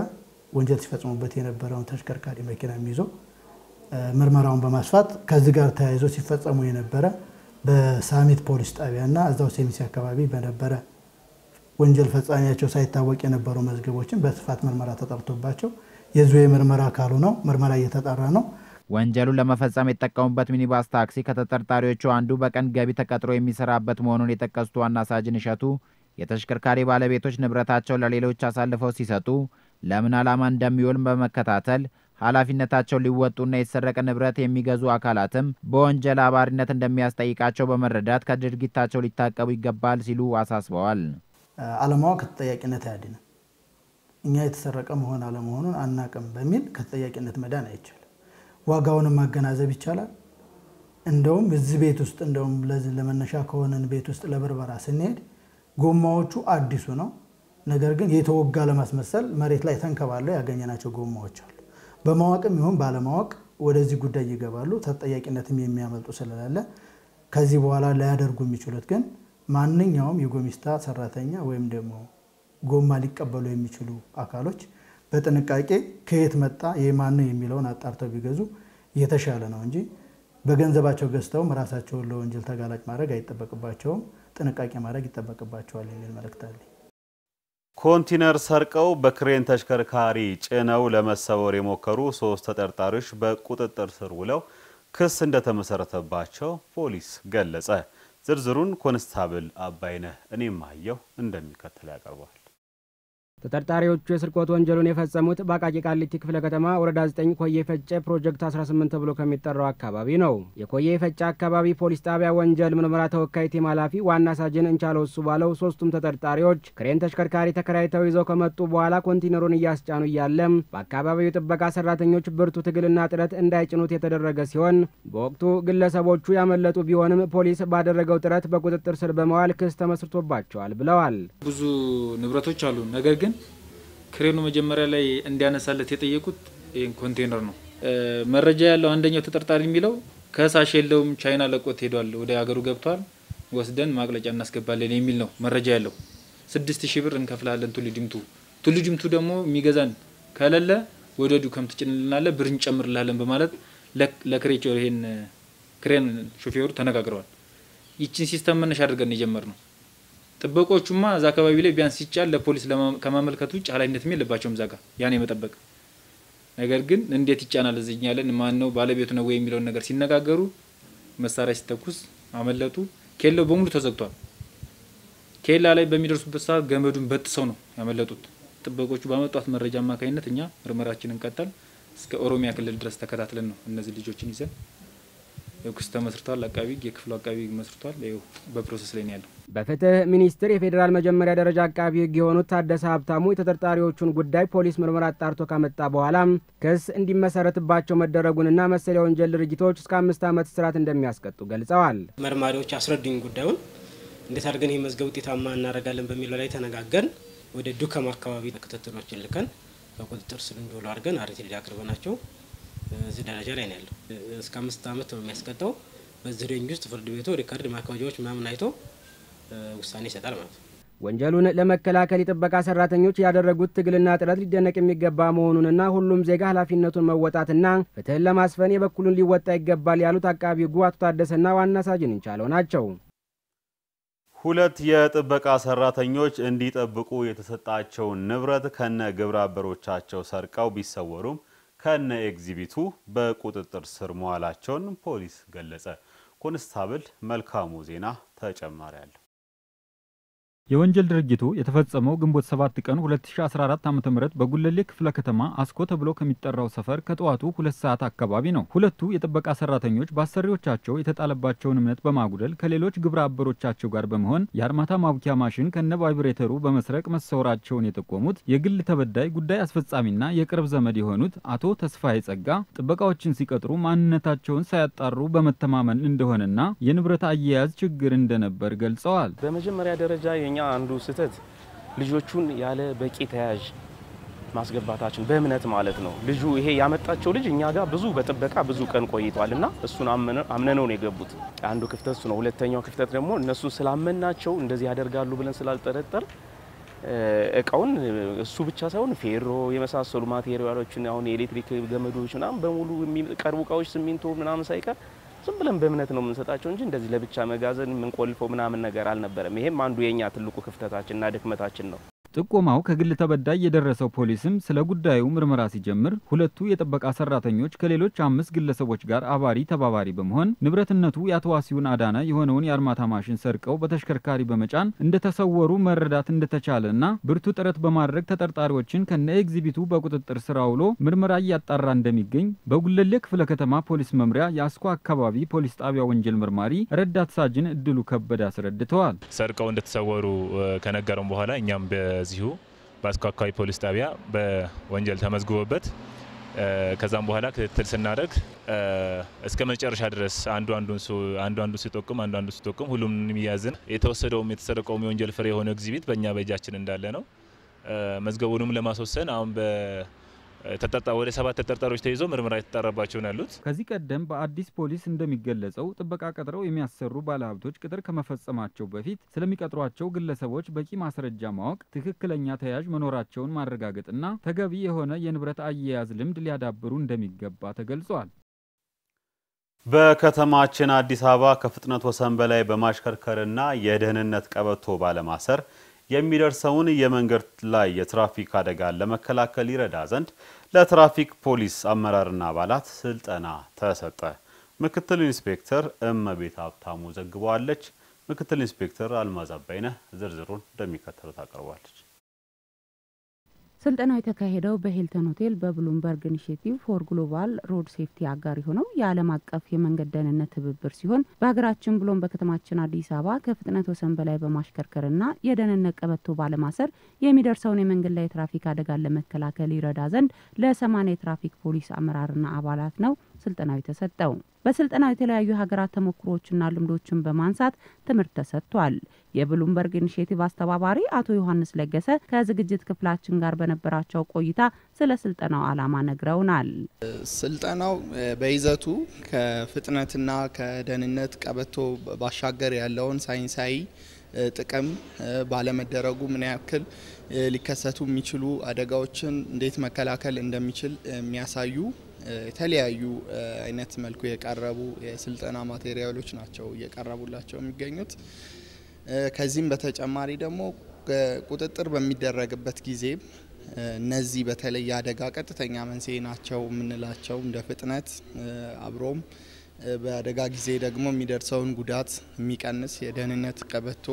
ወንጀል ሲፈጽሙበት የነበረውን ተሽከርካሪ መኪና ይዞ ምርመራውን በማስፋት ከዚህ ጋር ተያይዞ ሲፈጸሙ የነበረ በሳሚት ፖሊስ ጣቢያና እዛው ሴሚሲ አካባቢ በነበረ ወንጀል ፈጻሚያቸው ሳይታወቅ የነበሩ መዝገቦችን በስፋት ምርመራ ተጠርቶባቸው የዙ የምርመራ አካሉ ነው። ምርመራ እየተጣራ ነው። ወንጀሉን ለመፈጸም የተጠቀሙበት ሚኒባስ ታክሲ ከተጠርጣሪዎቹ አንዱ በቀን ገቢ ተቀጥሮ የሚሰራበት መሆኑን የጠቀሱት ዋና ሳጅን እሸቱ የተሽከርካሪ ባለቤቶች ንብረታቸው ለሌሎች አሳልፈው ሲሰጡ ለምን ዓላማ እንደሚውል በመከታተል ኃላፊነታቸውን ሊወጡና የተሰረቀ ንብረት የሚገዙ አካላትም በወንጀል አባሪነት እንደሚያስጠይቃቸው በመረዳት ከድርጊታቸው ሊታቀቡ ይገባል ሲሉ አሳስበዋል። አለማወቅ ከተጠያቂነት አያድንም። እኛ የተሰረቀ መሆን አለመሆኑን አናቅም በሚል ከተጠያቂነት መዳን አይቻልም። ዋጋውንም ማገናዘብ ይቻላል። እንደውም እዚህ ቤት ውስጥ እንደውም ለዚህ ለመነሻ ከሆነን ቤት ውስጥ ለብርበራ ስንሄድ ጎማዎቹ አዲሱ ነው። ነገር ግን የተወጋ ለማስመሰል መሬት ላይ ተንከባለው ያገኘናቸው ጎማዎች አሉ። በማወቅም ይሁን ባለማወቅ ወደዚህ ጉዳይ ይገባሉ። ተጠያቂነትም የሚያመልጡ ስለሌለ ከዚህ በኋላ ላያደርጉ የሚችሉት ግን ማንኛውም የጎሚስታ ሰራተኛ ወይም ደግሞ ጎማ ሊቀበሉ የሚችሉ አካሎች በጥንቃቄ ከየት መጣ የማን ነው የሚለውን አጣርተው ቢገዙ የተሻለ ነው እንጂ በገንዘባቸው ገዝተውም ራሳቸውን ለወንጀል ተጋላጭ ማድረግ አይጠበቅባቸውም። ጥንቃቄ ማድረግ ይጠበቅባቸዋል የሚል መልእክት አለኝ። ኮንቲነር ሰርቀው በክሬን ተሽከርካሪ ጭነው ለመሰወር የሞከሩ ሶስት ተጠርጣሪዎች በቁጥጥር ስር ውለው ክስ እንደተመሰረተባቸው ፖሊስ ገለጸ። ዝርዝሩን ኮንስታብል አባይነህ እኔም አየሁ እንደሚከተል ያቀርበዋል። ተጠርጣሪዎቹ የስርቆት ወንጀሉን የፈጸሙት በአቃቂ ቃሊቲ ክፍለ ከተማ ወረዳ 9 ኮዬ ፈጬ ፕሮጀክት 18 ተብሎ ከሚጠራው አካባቢ ነው። የኮዬ ፈጬ አካባቢ ፖሊስ ጣቢያ ወንጀል ምርመራ ተወካይ ቲም ኃላፊ ዋና ሳጅን እንቻለው እሱ ባለው ሶስቱም ተጠርጣሪዎች ክሬን ተሽከርካሪ ተከራይተው ይዘው ከመጡ በኋላ ኮንቲነሩን እያስጫኑ እያለም በአካባቢው ጥበቃ ሰራተኞች ብርቱ ትግልና ጥረት እንዳይጭኑት የተደረገ ሲሆን በወቅቱ ግለሰቦቹ ያመለጡ ቢሆንም ፖሊስ ባደረገው ጥረት በቁጥጥር ስር በመዋል ክስ ተመስርቶባቸዋል ብለዋል። ብዙ ንብረቶች አሉ። ነገር ግን ክሬኑ መጀመሪያ ላይ እንዲያነሳለት የጠየቁት ይህን ኮንቴነር ነው። መረጃ ያለው አንደኛው ተጠርጣሪ የሚለው ከሳሽ የለውም ቻይና ለቆት ሄዷል፣ ወደ ሀገሩ ገብቷል፣ ወስደን ማቅለጫ እናስገባለን የሚል ነው መረጃ ያለው። ስድስት ሺህ ብር እንከፍላለን ቱሉ ዲምቱ ቱሉ ዲምቱ ደግሞ የሚገዛን ከሌለ ወደ ዱከም ትጭንልናለ ብር እንጨምርላለን በማለት ለክሬቾ ይሄን ክሬን ሾፌሩ ተነጋግረዋል። ይችን ሲስተም መነሻ አድርገን የጀመር ነው። ጥበቆቹማ እዛ አካባቢ ላይ ቢያንስ ሲጫል ለፖሊስ ከማመልከት ውጭ ኃላፊነትም የለባቸውም እዛ ጋር ያን የመጠበቅ ነገር ግን እንዴት ይጫናል እዚኛለን ማን ነው ባለቤቱ ነው ወይ የሚለውን ነገር ሲነጋገሩ መሳሪያ ሲተኩስ አመለጡ። ኬላው በሙሉ ተዘግቷል። ኬላ ላይ በሚደርሱበት ሰዓት ገመዱን በጥሰው ነው ያመለጡት። ጥበቆቹ ባመጧት መረጃ አማካኝነት እኛ ምርመራችንን ቀጠል እስከ ኦሮሚያ ክልል ድረስ ተከታትለን ነው እነዚህ ልጆችን ይዘን ክስ ተመስርቷል። አቃቢ የክፍሉ አቃቢ መስርቷል። ይኸው በፕሮሰስ ላይ ነው ያለው። በፍትህ ሚኒስቴር የፌዴራል መጀመሪያ ደረጃ አቃቢ ሕግ የሆኑት ታደሰ ሀብታሙ የተጠርጣሪዎቹን ጉዳይ ፖሊስ ምርመራ አጣርቶ ካመጣ በኋላ ክስ እንዲመሰረትባቸው መደረጉንና መሰል የወንጀል ድርጊቶች እስከ አምስት ዓመት እስራት እንደሚያስቀጡ ገልጸዋል። መርማሪዎች አስረዱኝ ጉዳዩን እንዴት አድርገን ይህ መዝገብ ውጤታማ እናደርጋለን በሚለው ላይ ተነጋገርን። ወደ ዱከም አካባቢ ክትትሎችን ልከን በቁጥጥር ስር እንዲውሉ አድርገን አርቲዲ አቅርበናቸው እዚህ ደረጃ ላይ ነው ያለው። እስከ አምስት ዓመት ነው የሚያስቀጣው። በዚህ ሬንጅ ውስጥ ፍርድ ቤቱ ሪካርድ ማካወጃዎች ምናምን አይቶ ውሳኔ ይሰጣል ማለት ነው። ወንጀሉን ለመከላከል የጥበቃ ሰራተኞች ያደረጉት ትግልና ጥረት ሊደነቅ የሚገባ መሆኑንና ሁሉም ዜጋ ኃላፊነቱን መወጣትና ፍትህን ለማስፈን የበኩሉን ሊወጣ ይገባል ያሉት አቃቢ ሕጉ አቶ ታደሰና ዋና ሳጅን እንቻለው ናቸው። ሁለት የጥበቃ ሰራተኞች እንዲጠብቁ የተሰጣቸውን ንብረት ከነ ግብረ አበሮቻቸው ሰርቀው ቢሰወሩም ከነ ኤግዚቢቱ በቁጥጥር ስር መዋላቸውን ፖሊስ ገለጸ። ኮንስታብል መልካሙ ዜና ተጨማሪ አለ። የወንጀል ድርጊቱ የተፈጸመው ግንቦት 7 ቀን 2014 ዓ.ም በጉለሌ ክፍለ ከተማ አስኮ ተብሎ ከሚጠራው ሰፈር ከጠዋቱ ሁለት ሰዓት አካባቢ ነው። ሁለቱ የጥበቃ ሰራተኞች በአሰሪዎቻቸው የተጣለባቸውን እምነት በማጉደል ከሌሎች ግብረ አበሮቻቸው ጋር በመሆን የአርማታ ማቡኪያ ማሽን ከነ ቫይብሬተሩ በመስረቅ መሰወራቸውን የጠቆሙት የግል ተበዳይ ጉዳይ አስፈጻሚና የቅርብ ዘመድ የሆኑት አቶ ተስፋዬ ጸጋ ጥበቃዎችን ሲቀጥሩ ማንነታቸውን ሳያጣሩ በመተማመን እንደሆነና የንብረት አያያዝ ችግር እንደነበር ገልጸዋል። በመጀመሪያ ደረጃ የኛ አንዱ ስህተት ልጆቹን ያለ በቂ ተያዥ ማስገባታችን በእምነት ማለት ነው። ልጁ ይሄ ያመጣቸው ልጅ እኛ ጋር ብዙ በጥበቃ ብዙ ቀን ቆይቷል እና እሱን አምነነው ነው የገቡት። አንዱ ክፍተት እሱ ነው። ሁለተኛው ክፍተት ደግሞ እነሱን ስላመናቸው እንደዚህ ያደርጋሉ ብለን ስላልጠረጠር እቃውን እሱ ብቻ ሳይሆን ፌሮ የመሳሰሉ ማቴሪያሎችን አሁን የኤሌክትሪክ ገመዶች ምናምን በሙሉ የሚቀርቡ እቃዎች ሲሚንቶ ምናምን ሳይቀር ዝም ብለን በእምነት ነው የምንሰጣቸው እንጂ እንደዚህ ለብቻ መጋዘን የምንቆልፈው ምናምን ነገር አልነበረም። ይሄም አንዱ የኛ ትልቁ ክፍተታችንና ድክመታችን ነው። ጥቆማው ከግል ተበዳይ የደረሰው ፖሊስም ስለ ጉዳዩ ምርመራ ሲጀምር ሁለቱ የጥበቃ ሰራተኞች ከሌሎች አምስት ግለሰቦች ጋር አባሪ ተባባሪ በመሆን ንብረትነቱ የአቶ ዋሲሁን አዳነ የሆነውን የአርማታ ማሽን ሰርቀው በተሽከርካሪ በመጫን እንደተሰወሩ መረዳት እንደተቻለና ብርቱ ጥረት በማድረግ ተጠርጣሪዎችን ከነ ኤግዚቢቱ በቁጥጥር ስር አውሎ ምርመራ እያጣራ እንደሚገኝ በጉለሌ ክፍለ ከተማ ፖሊስ መምሪያ የአስኮ አካባቢ ፖሊስ ጣቢያ ወንጀል መርማሪ ረዳት ሳጅን እድሉ ከበደ አስረድተዋል። ሰርቀው እንደተሰወሩ ከነገረም በኋላ እኛም በዚሁ በአስኮ አካባቢ ፖሊስ ጣቢያ በወንጀል ተመዝግቦበት ከዛም በኋላ ክትትል ስናደርግ እስከ መጨረሻ ድረስ አንዱ አንዱ አንዱ ሲጠቁም አንዱ አንዱ ሲጠቁም ሁሉም የሚያዝን የተወሰደውም የተሰረቀውም የወንጀል ፍሬ የሆነ ኤግዚቢት በእኛ በእጃችን እንዳለ ነው። መዝገቡንም ለማስወሰን አሁን ወደ ሰባት ተጠርጣሪዎች ተይዞ ምርመራ የተጣራባቸው ነው ያሉት። ከዚህ ቀደም በአዲስ ፖሊስ እንደሚገለጸው ጥበቃ ቀጥረው የሚያሰሩ ባለሀብቶች ቅጥር ከመፈጸማቸው በፊት ስለሚቀጥሯቸው ግለሰቦች በቂ ማስረጃ ማወቅ፣ ትክክለኛ ተያዥ መኖራቸውን ማረጋገጥና ተገቢ የሆነ የንብረት አያያዝ ልምድ ሊያዳብሩ እንደሚገባ ተገልጿል። በከተማችን አዲስ አበባ ከፍጥነት ወሰን በላይ በማሽከርከርና የደህንነት ቀበቶ ባለማሰር የሚደርሰውን የመንገድ ላይ የትራፊክ አደጋን ለመከላከል ይረዳ ዘንድ ለትራፊክ ፖሊስ አመራርና አባላት ስልጠና ተሰጠ። ምክትል ኢንስፔክተር እመቤት ሀብታሙ ዘግበዋለች። ምክትል ኢንስፔክተር አልማዝ አባይነህ ዝርዝሩን እንደሚከተሉት አቅርባለች። ስልጠናው የተካሄደው በሂልተን ሆቴል በብሉምበርግ ኢኒሽቲቭ ፎር ግሎባል ሮድ ሴፍቲ አጋር የሆነው የዓለም አቀፍ የመንገድ ደህንነት ትብብር ሲሆን በሀገራችን ብሎም በከተማችን አዲስ አበባ ከፍጥነት ወሰን በላይ በማሽከርከርና የደህንነት ቀበቶ ባለማሰር የሚደርሰውን የመንገድ ላይ የትራፊክ አደጋን ለመከላከል ይረዳ ዘንድ ለሰማንያ የትራፊክ ፖሊስ አመራርና አባላት ነው ስልጠናው የተሰጠው። በስልጠናው የተለያዩ ሀገራት ተሞክሮዎችና ልምዶችን በማንሳት ትምህርት ተሰጥቷል። የብሉምበርግ ኢኒሽቲቭ አስተባባሪ አቶ ዮሐንስ ለገሰ ከዝግጅት ክፍላችን ጋር በነበራቸው ቆይታ ስለ ስልጠናው ዓላማ ነግረውናል። ስልጠናው በይዘቱ ከፍጥነትና ከደህንነት ቀበቶ ባሻገር ያለውን ሳይንሳዊ ጥቅም ባለመደረጉ ምን ያክል ሊከሰቱ የሚችሉ አደጋዎችን እንዴት መከላከል እንደሚችል የሚያሳዩ የተለያዩ አይነት መልኩ የቀረቡ የስልጠና ማቴሪያሎች ናቸው እየቀረቡላቸው የሚገኙት። ከዚህም በተጨማሪ ደግሞ ቁጥጥር በሚደረግበት ጊዜ እነዚህ በተለይ የአደጋ ቀጥተኛ መንስኤ ናቸው የምንላቸው እንደ ፍጥነት አብሮም በአደጋ ጊዜ ደግሞ የሚደርሰውን ጉዳት የሚቀንስ የደህንነት ቀበቶ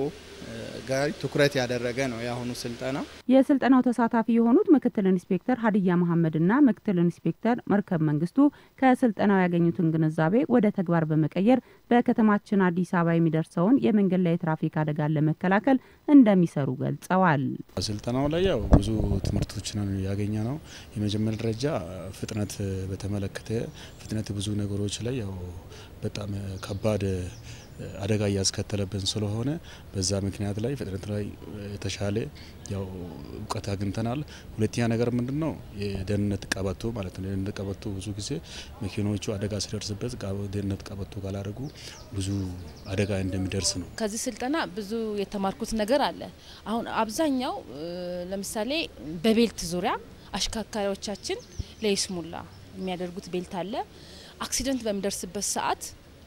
ጋር ትኩረት ያደረገ ነው የአሁኑ ስልጠና። የስልጠናው ተሳታፊ የሆኑት ምክትል ኢንስፔክተር ሀዲያ መሐመድና ምክትል ኢንስፔክተር መርከብ መንግስቱ ከስልጠናው ያገኙትን ግንዛቤ ወደ ተግባር በመቀየር በከተማችን አዲስ አበባ የሚደርሰውን የመንገድ ላይ የትራፊክ አደጋን ለመከላከል እንደሚሰሩ ገልጸዋል። ስልጠናው ላይ ያው ብዙ ትምህርቶችን ያገኘ ነው። የመጀመሪያ ደረጃ ፍጥነት በተመለከተ ፍጥነት ብዙ ነገሮች ላይ ያው በጣም ከባድ አደጋ እያስከተለብን ስለሆነ በዛ ምክንያት ላይ ፍጥነት ላይ የተሻለ ያው እውቀት አግኝተናል። ሁለተኛ ነገር ምንድን ነው የደህንነት ቀበቶ ማለት ነው። የደህንነት ቀበቶ ብዙ ጊዜ መኪኖቹ አደጋ ሲደርስበት ደህንነት ቀበቶ ካላደረጉ ብዙ አደጋ እንደሚደርስ ነው። ከዚህ ስልጠና ብዙ የተማርኩት ነገር አለ። አሁን አብዛኛው ለምሳሌ በቤልት ዙሪያ አሽከርካሪዎቻችን ለይስሙላ የሚያደርጉት ቤልት አለ። አክሲደንት በሚደርስበት ሰዓት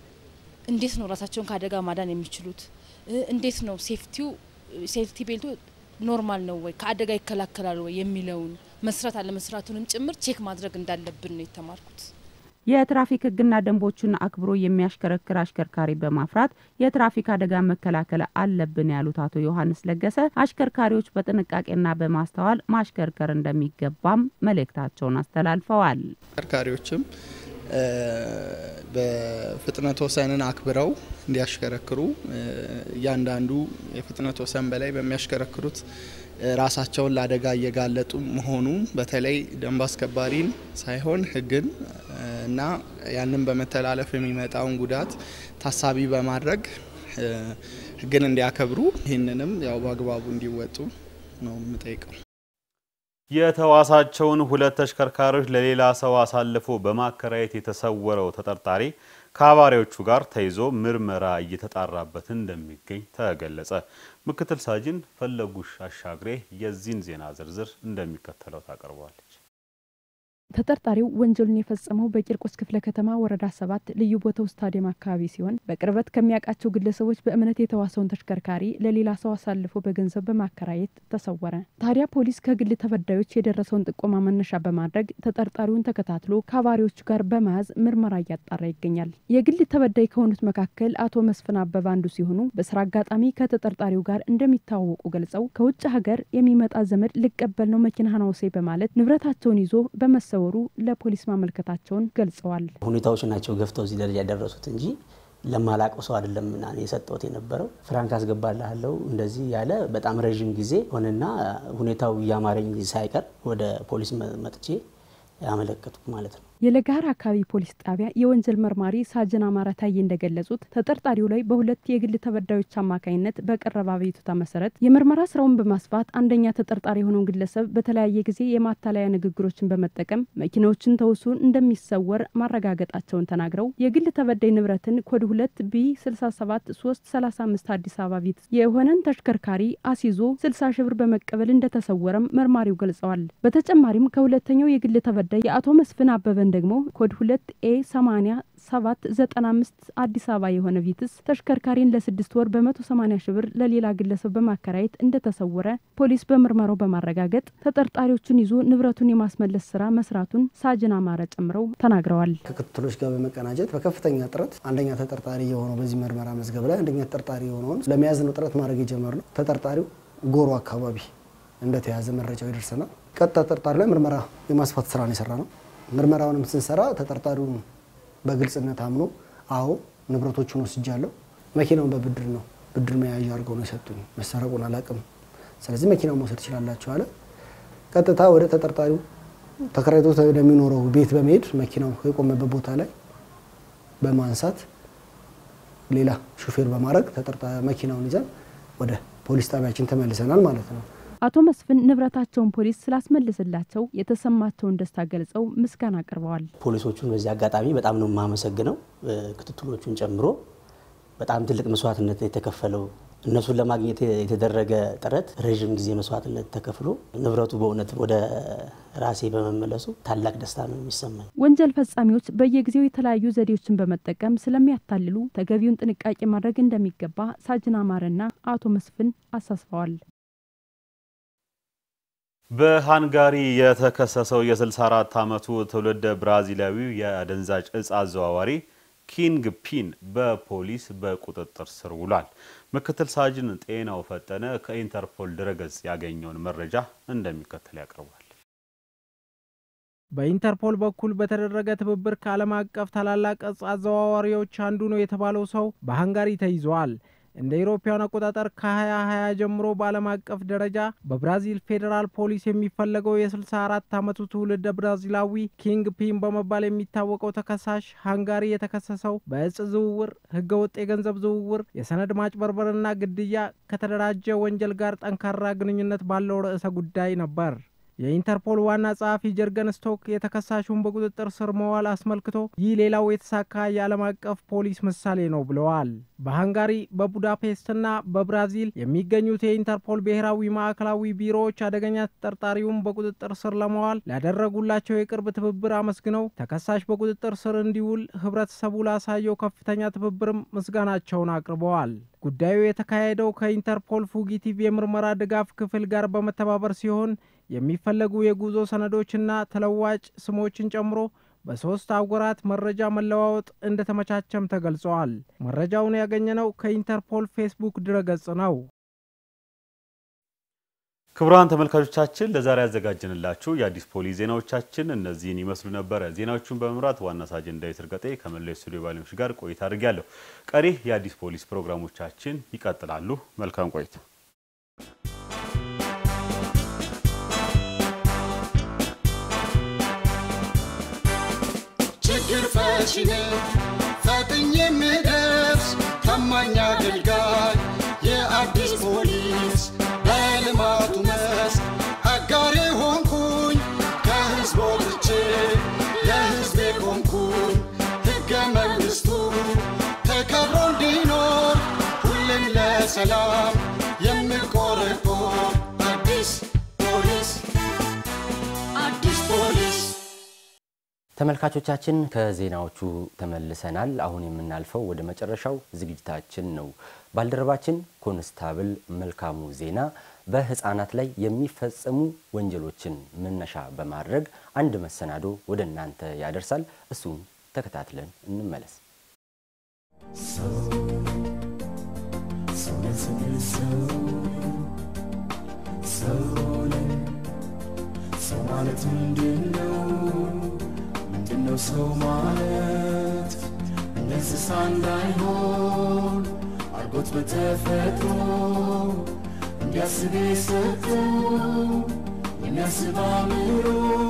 እንዴት ነው ራሳቸውን ከአደጋ ማዳን የሚችሉት? እንዴት ነው ሴፍቲው ሴፍቲ ቤልቱ ኖርማል ነው ወይ ከአደጋ ይከላከላል ወይ የሚለውን መስራት አለመስራቱንም ጭምር ቼክ ማድረግ እንዳለብን ነው የተማርኩት። የትራፊክ ሕግና ደንቦችን አክብሮ የሚያሽከረክር አሽከርካሪ በማፍራት የትራፊክ አደጋ መከላከል አለብን ያሉት አቶ ዮሐንስ ለገሰ አሽከርካሪዎች በጥንቃቄና በማስተዋል ማሽከርከር እንደሚገባም መልእክታቸውን አስተላልፈዋል። አሽከርካሪዎችም በፍጥነት ወሰንን አክብረው እንዲያሽከረክሩ እያንዳንዱ የፍጥነት ወሰን በላይ በሚያሽከረክሩት ራሳቸውን ለአደጋ እየጋለጡ መሆኑ በተለይ ደንብ አስከባሪን ሳይሆን ሕግን እና ያንን በመተላለፍ የሚመጣውን ጉዳት ታሳቢ በማድረግ ሕግን እንዲያከብሩ ይህንንም ያው በአግባቡ እንዲወጡ ነው የምጠይቀው። የተዋሳቸውን ሁለት ተሽከርካሪዎች ለሌላ ሰው አሳልፎ በማከራየት የተሰወረው ተጠርጣሪ ከአባሪዎቹ ጋር ተይዞ ምርመራ እየተጣራበት እንደሚገኝ ተገለጸ። ምክትል ሳጅን ፈለጉሽ አሻግሬ የዚህን ዜና ዝርዝር እንደሚከተለው ታቀርበዋለች። ተጠርጣሪው ወንጀሉን የፈጸመው በቂርቆስ ክፍለ ከተማ ወረዳ ሰባት ልዩ ቦታው ስታዲየም አካባቢ ሲሆን በቅርበት ከሚያውቃቸው ግለሰቦች በእምነት የተዋሰውን ተሽከርካሪ ለሌላ ሰው አሳልፎ በገንዘብ በማከራየት ተሰወረ። ታዲያ ፖሊስ ከግል ተበዳዮች የደረሰውን ጥቆማ መነሻ በማድረግ ተጠርጣሪውን ተከታትሎ ከአባሪዎቹ ጋር በመያዝ ምርመራ እያጣራ ይገኛል። የግል ተበዳይ ከሆኑት መካከል አቶ መስፍን አበባ አንዱ ሲሆኑ በስራ አጋጣሚ ከተጠርጣሪው ጋር እንደሚተዋወቁ ገልጸው ከውጭ ሀገር የሚመጣ ዘመድ ልቀበል ነው መኪናህን አውሰኝ በማለት ንብረታቸውን ይዞ በመሰ ወሩ ለፖሊስ ማመልከታቸውን ገልጸዋል። ሁኔታዎች ናቸው ገፍተው እዚህ ደረጃ ያደረሱት እንጂ ለማላቀው ሰው አይደለም ና የሰጠሁት የነበረው ፍራንክ አስገባልሃለሁ እንደዚህ ያለ በጣም ረዥም ጊዜ ሆነና ሁኔታው እያማረኝ ሳይቀር ወደ ፖሊስ መጥቼ ያመለከትኩ ማለት ነው። የለጋር አካባቢ ፖሊስ ጣቢያ የወንጀል መርማሪ ሳጅን አማረ ታዬ እንደገለጹት ተጠርጣሪው ላይ በሁለት የግል ተበዳዮች አማካኝነት በቀረበ አቤቱታ መሰረት የምርመራ ስራውን በማስፋት አንደኛ ተጠርጣሪ የሆነውን ግለሰብ በተለያየ ጊዜ የማታለያ ንግግሮችን በመጠቀም መኪናዎችን ተውሶ እንደሚሰወር ማረጋገጣቸውን ተናግረው የግል ተበዳይ ንብረትን ኮድ ሁለት ቢ 67 335 አዲስ አበባ ቤት የሆነን ተሽከርካሪ አስይዞ 60 ሺህ ብር በመቀበል እንደተሰወረም መርማሪው ገልጸዋል። በተጨማሪም ከሁለተኛው የግል ተበዳይ የአቶ መስፍን አበበን ደግሞ ኮድ ሁለት ኤ 80 7 95 አዲስ አበባ የሆነ ቪትስ ተሽከርካሪን ለስድስት ወር በ180 ሺህ ብር ለሌላ ግለሰብ በማከራየት እንደተሰወረ ፖሊስ በምርመራው በማረጋገጥ ተጠርጣሪዎቹን ይዞ ንብረቱን የማስመለስ ስራ መስራቱን ሳጅን አማረ ጨምረው ተናግረዋል። ከክትትሎች ጋር በመቀናጀት በከፍተኛ ጥረት አንደኛ ተጠርጣሪ የሆነው በዚህ ምርመራ መዝገብ ላይ አንደኛ ተጠርጣሪ የሆነውን ለመያዝ ነው ጥረት ማድረግ የጀመርነው። ተጠርጣሪው ጎሮ አካባቢ እንደተያዘ መረጃው ይደርሰናል። ቀጥታ ተጠርጣሪ ላይ ምርመራ የማስፋት ስራ ነው የሰራ ነው። ምርመራውንም ስንሰራ ተጠርጣሪውን በግልጽነት አምኖ አዎ ንብረቶቹን ወስጃለሁ፣ መኪናውን በብድር ነው ብድር መያዣ አድርገው ነው የሰጡኝ፣ መሰረቁን አላቅም፣ ስለዚህ መኪናውን መውሰድ ትችላላችሁ አለ። ቀጥታ ወደ ተጠርጣሪው ተከራይቶ ወደሚኖረው ቤት በመሄድ መኪናው የቆመበት ቦታ ላይ በማንሳት ሌላ ሹፌር በማድረግ መኪናውን ይዘን ወደ ፖሊስ ጣቢያችን ተመልሰናል ማለት ነው። አቶ መስፍን ንብረታቸውን ፖሊስ ስላስመልስላቸው የተሰማቸውን ደስታ ገልጸው ምስጋና አቅርበዋል። ፖሊሶቹን በዚህ አጋጣሚ በጣም ነው የማመሰግነው። ክትትሎቹን ጨምሮ በጣም ትልቅ መስዋዕትነት የተከፈለው እነሱን ለማግኘት የተደረገ ጥረት ረዥም ጊዜ መስዋዕትነት ተከፍሎ ንብረቱ በእውነት ወደ ራሴ በመመለሱ ታላቅ ደስታ ነው የሚሰማኝ። ወንጀል ፈጻሚዎች በየጊዜው የተለያዩ ዘዴዎችን በመጠቀም ስለሚያታልሉ ተገቢውን ጥንቃቄ ማድረግ እንደሚገባ ሳጅን አማረና አቶ መስፍን አሳስበዋል። በሃንጋሪ የተከሰሰው የ64 ዓመቱ ትውልደ ብራዚላዊው የአደንዛዥ እጽ አዘዋዋሪ ኪንግ ፒን በፖሊስ በቁጥጥር ስር ውሏል። ምክትል ሳጅን ጤናው ፈጠነ ከኢንተርፖል ድረገጽ ያገኘውን መረጃ እንደሚከተል ያቀርባል። በኢንተርፖል በኩል በተደረገ ትብብር ከዓለም አቀፍ ታላላቅ እጽ አዘዋዋሪዎች አንዱ ነው የተባለው ሰው በሃንጋሪ ተይዘዋል። እንደ ኢሮፓውያን አቆጣጠር ከ2020 ጀምሮ በዓለም አቀፍ ደረጃ በብራዚል ፌዴራል ፖሊስ የሚፈለገው የ64 ዓመቱ ትውልደ ብራዚላዊ ኪንግ ፒን በመባል የሚታወቀው ተከሳሽ ሃንጋሪ የተከሰሰው በእጽ ዝውውር፣ ህገወጥ የገንዘብ ዝውውር፣ የሰነድ ማጭበርበርና ግድያ ከተደራጀ ወንጀል ጋር ጠንካራ ግንኙነት ባለው ርዕሰ ጉዳይ ነበር። የኢንተርፖል ዋና ጸሐፊ ጀርገን ስቶክ የተከሳሹን በቁጥጥር ስር መዋል አስመልክቶ ይህ ሌላው የተሳካ የዓለም አቀፍ ፖሊስ ምሳሌ ነው ብለዋል። በሃንጋሪ በቡዳፔስትና በብራዚል የሚገኙት የኢንተርፖል ብሔራዊ ማዕከላዊ ቢሮዎች አደገኛ ተጠርጣሪውን በቁጥጥር ስር ለመዋል ላደረጉላቸው የቅርብ ትብብር አመስግነው ተከሳሽ በቁጥጥር ስር እንዲውል ህብረተሰቡ ላሳየው ከፍተኛ ትብብርም ምስጋናቸውን አቅርበዋል። ጉዳዩ የተካሄደው ከኢንተርፖል ፉጊቲቭ የምርመራ ድጋፍ ክፍል ጋር በመተባበር ሲሆን የሚፈለጉ የጉዞ ሰነዶችና ተለዋጭ ስሞችን ጨምሮ በሶስት አህጉራት መረጃ መለዋወጥ እንደተመቻቸም ተገልጸዋል። መረጃውን ያገኘነው ከኢንተርፖል ፌስቡክ ድረገጽ ነው። ክቡራን ተመልካቾቻችን ለዛሬ ያዘጋጀንላችሁ የአዲስ ፖሊስ ዜናዎቻችን እነዚህን ይመስሉ ነበረ። ዜናዎቹን በመምራት ዋና ሳጅን ዳዊት እርገጤ ከመላው ስቱዲዮ ባለሙያዎች ጋር ቆይታ አድርጊያለሁ። ቀሪ የአዲስ ፖሊስ ፕሮግራሞቻችን ይቀጥላሉ። መልካም ቆይታ። ችግር ፈቺ ነኝ ፈጥኜ የምደርስ ታማኝ አገልጋይ የአዲስ ፖሊስ በልማቱ መስክ አጋሬ ሆንኩኝ ከህዝብ ወጥቼ ለህዝቤ ቆምኩኝ ሕገ መንግሥቱ ለሰላም የሚቆረቆር አዲስ ፖሊስ አዲስ ፖሊስ ተመልካቾቻችን ከዜናዎቹ ተመልሰናል። አሁን የምናልፈው ወደ መጨረሻው ዝግጅታችን ነው። ባልደረባችን ኮንስታብል መልካሙ ዜና በህፃናት ላይ የሚፈጸሙ ወንጀሎችን መነሻ በማድረግ አንድ መሰናዶ ወደ እናንተ ያደርሳል። እሱን ተከታትለን እንመለስ። ሰው ማለት ምንድን ነው? ምንድነው ሰው ማለት? እንደ እንስሳ እንዳይሆን አርጎት በተፈጥሮ እንዲያስብ የሰጠው የሚያስብ አእምሮ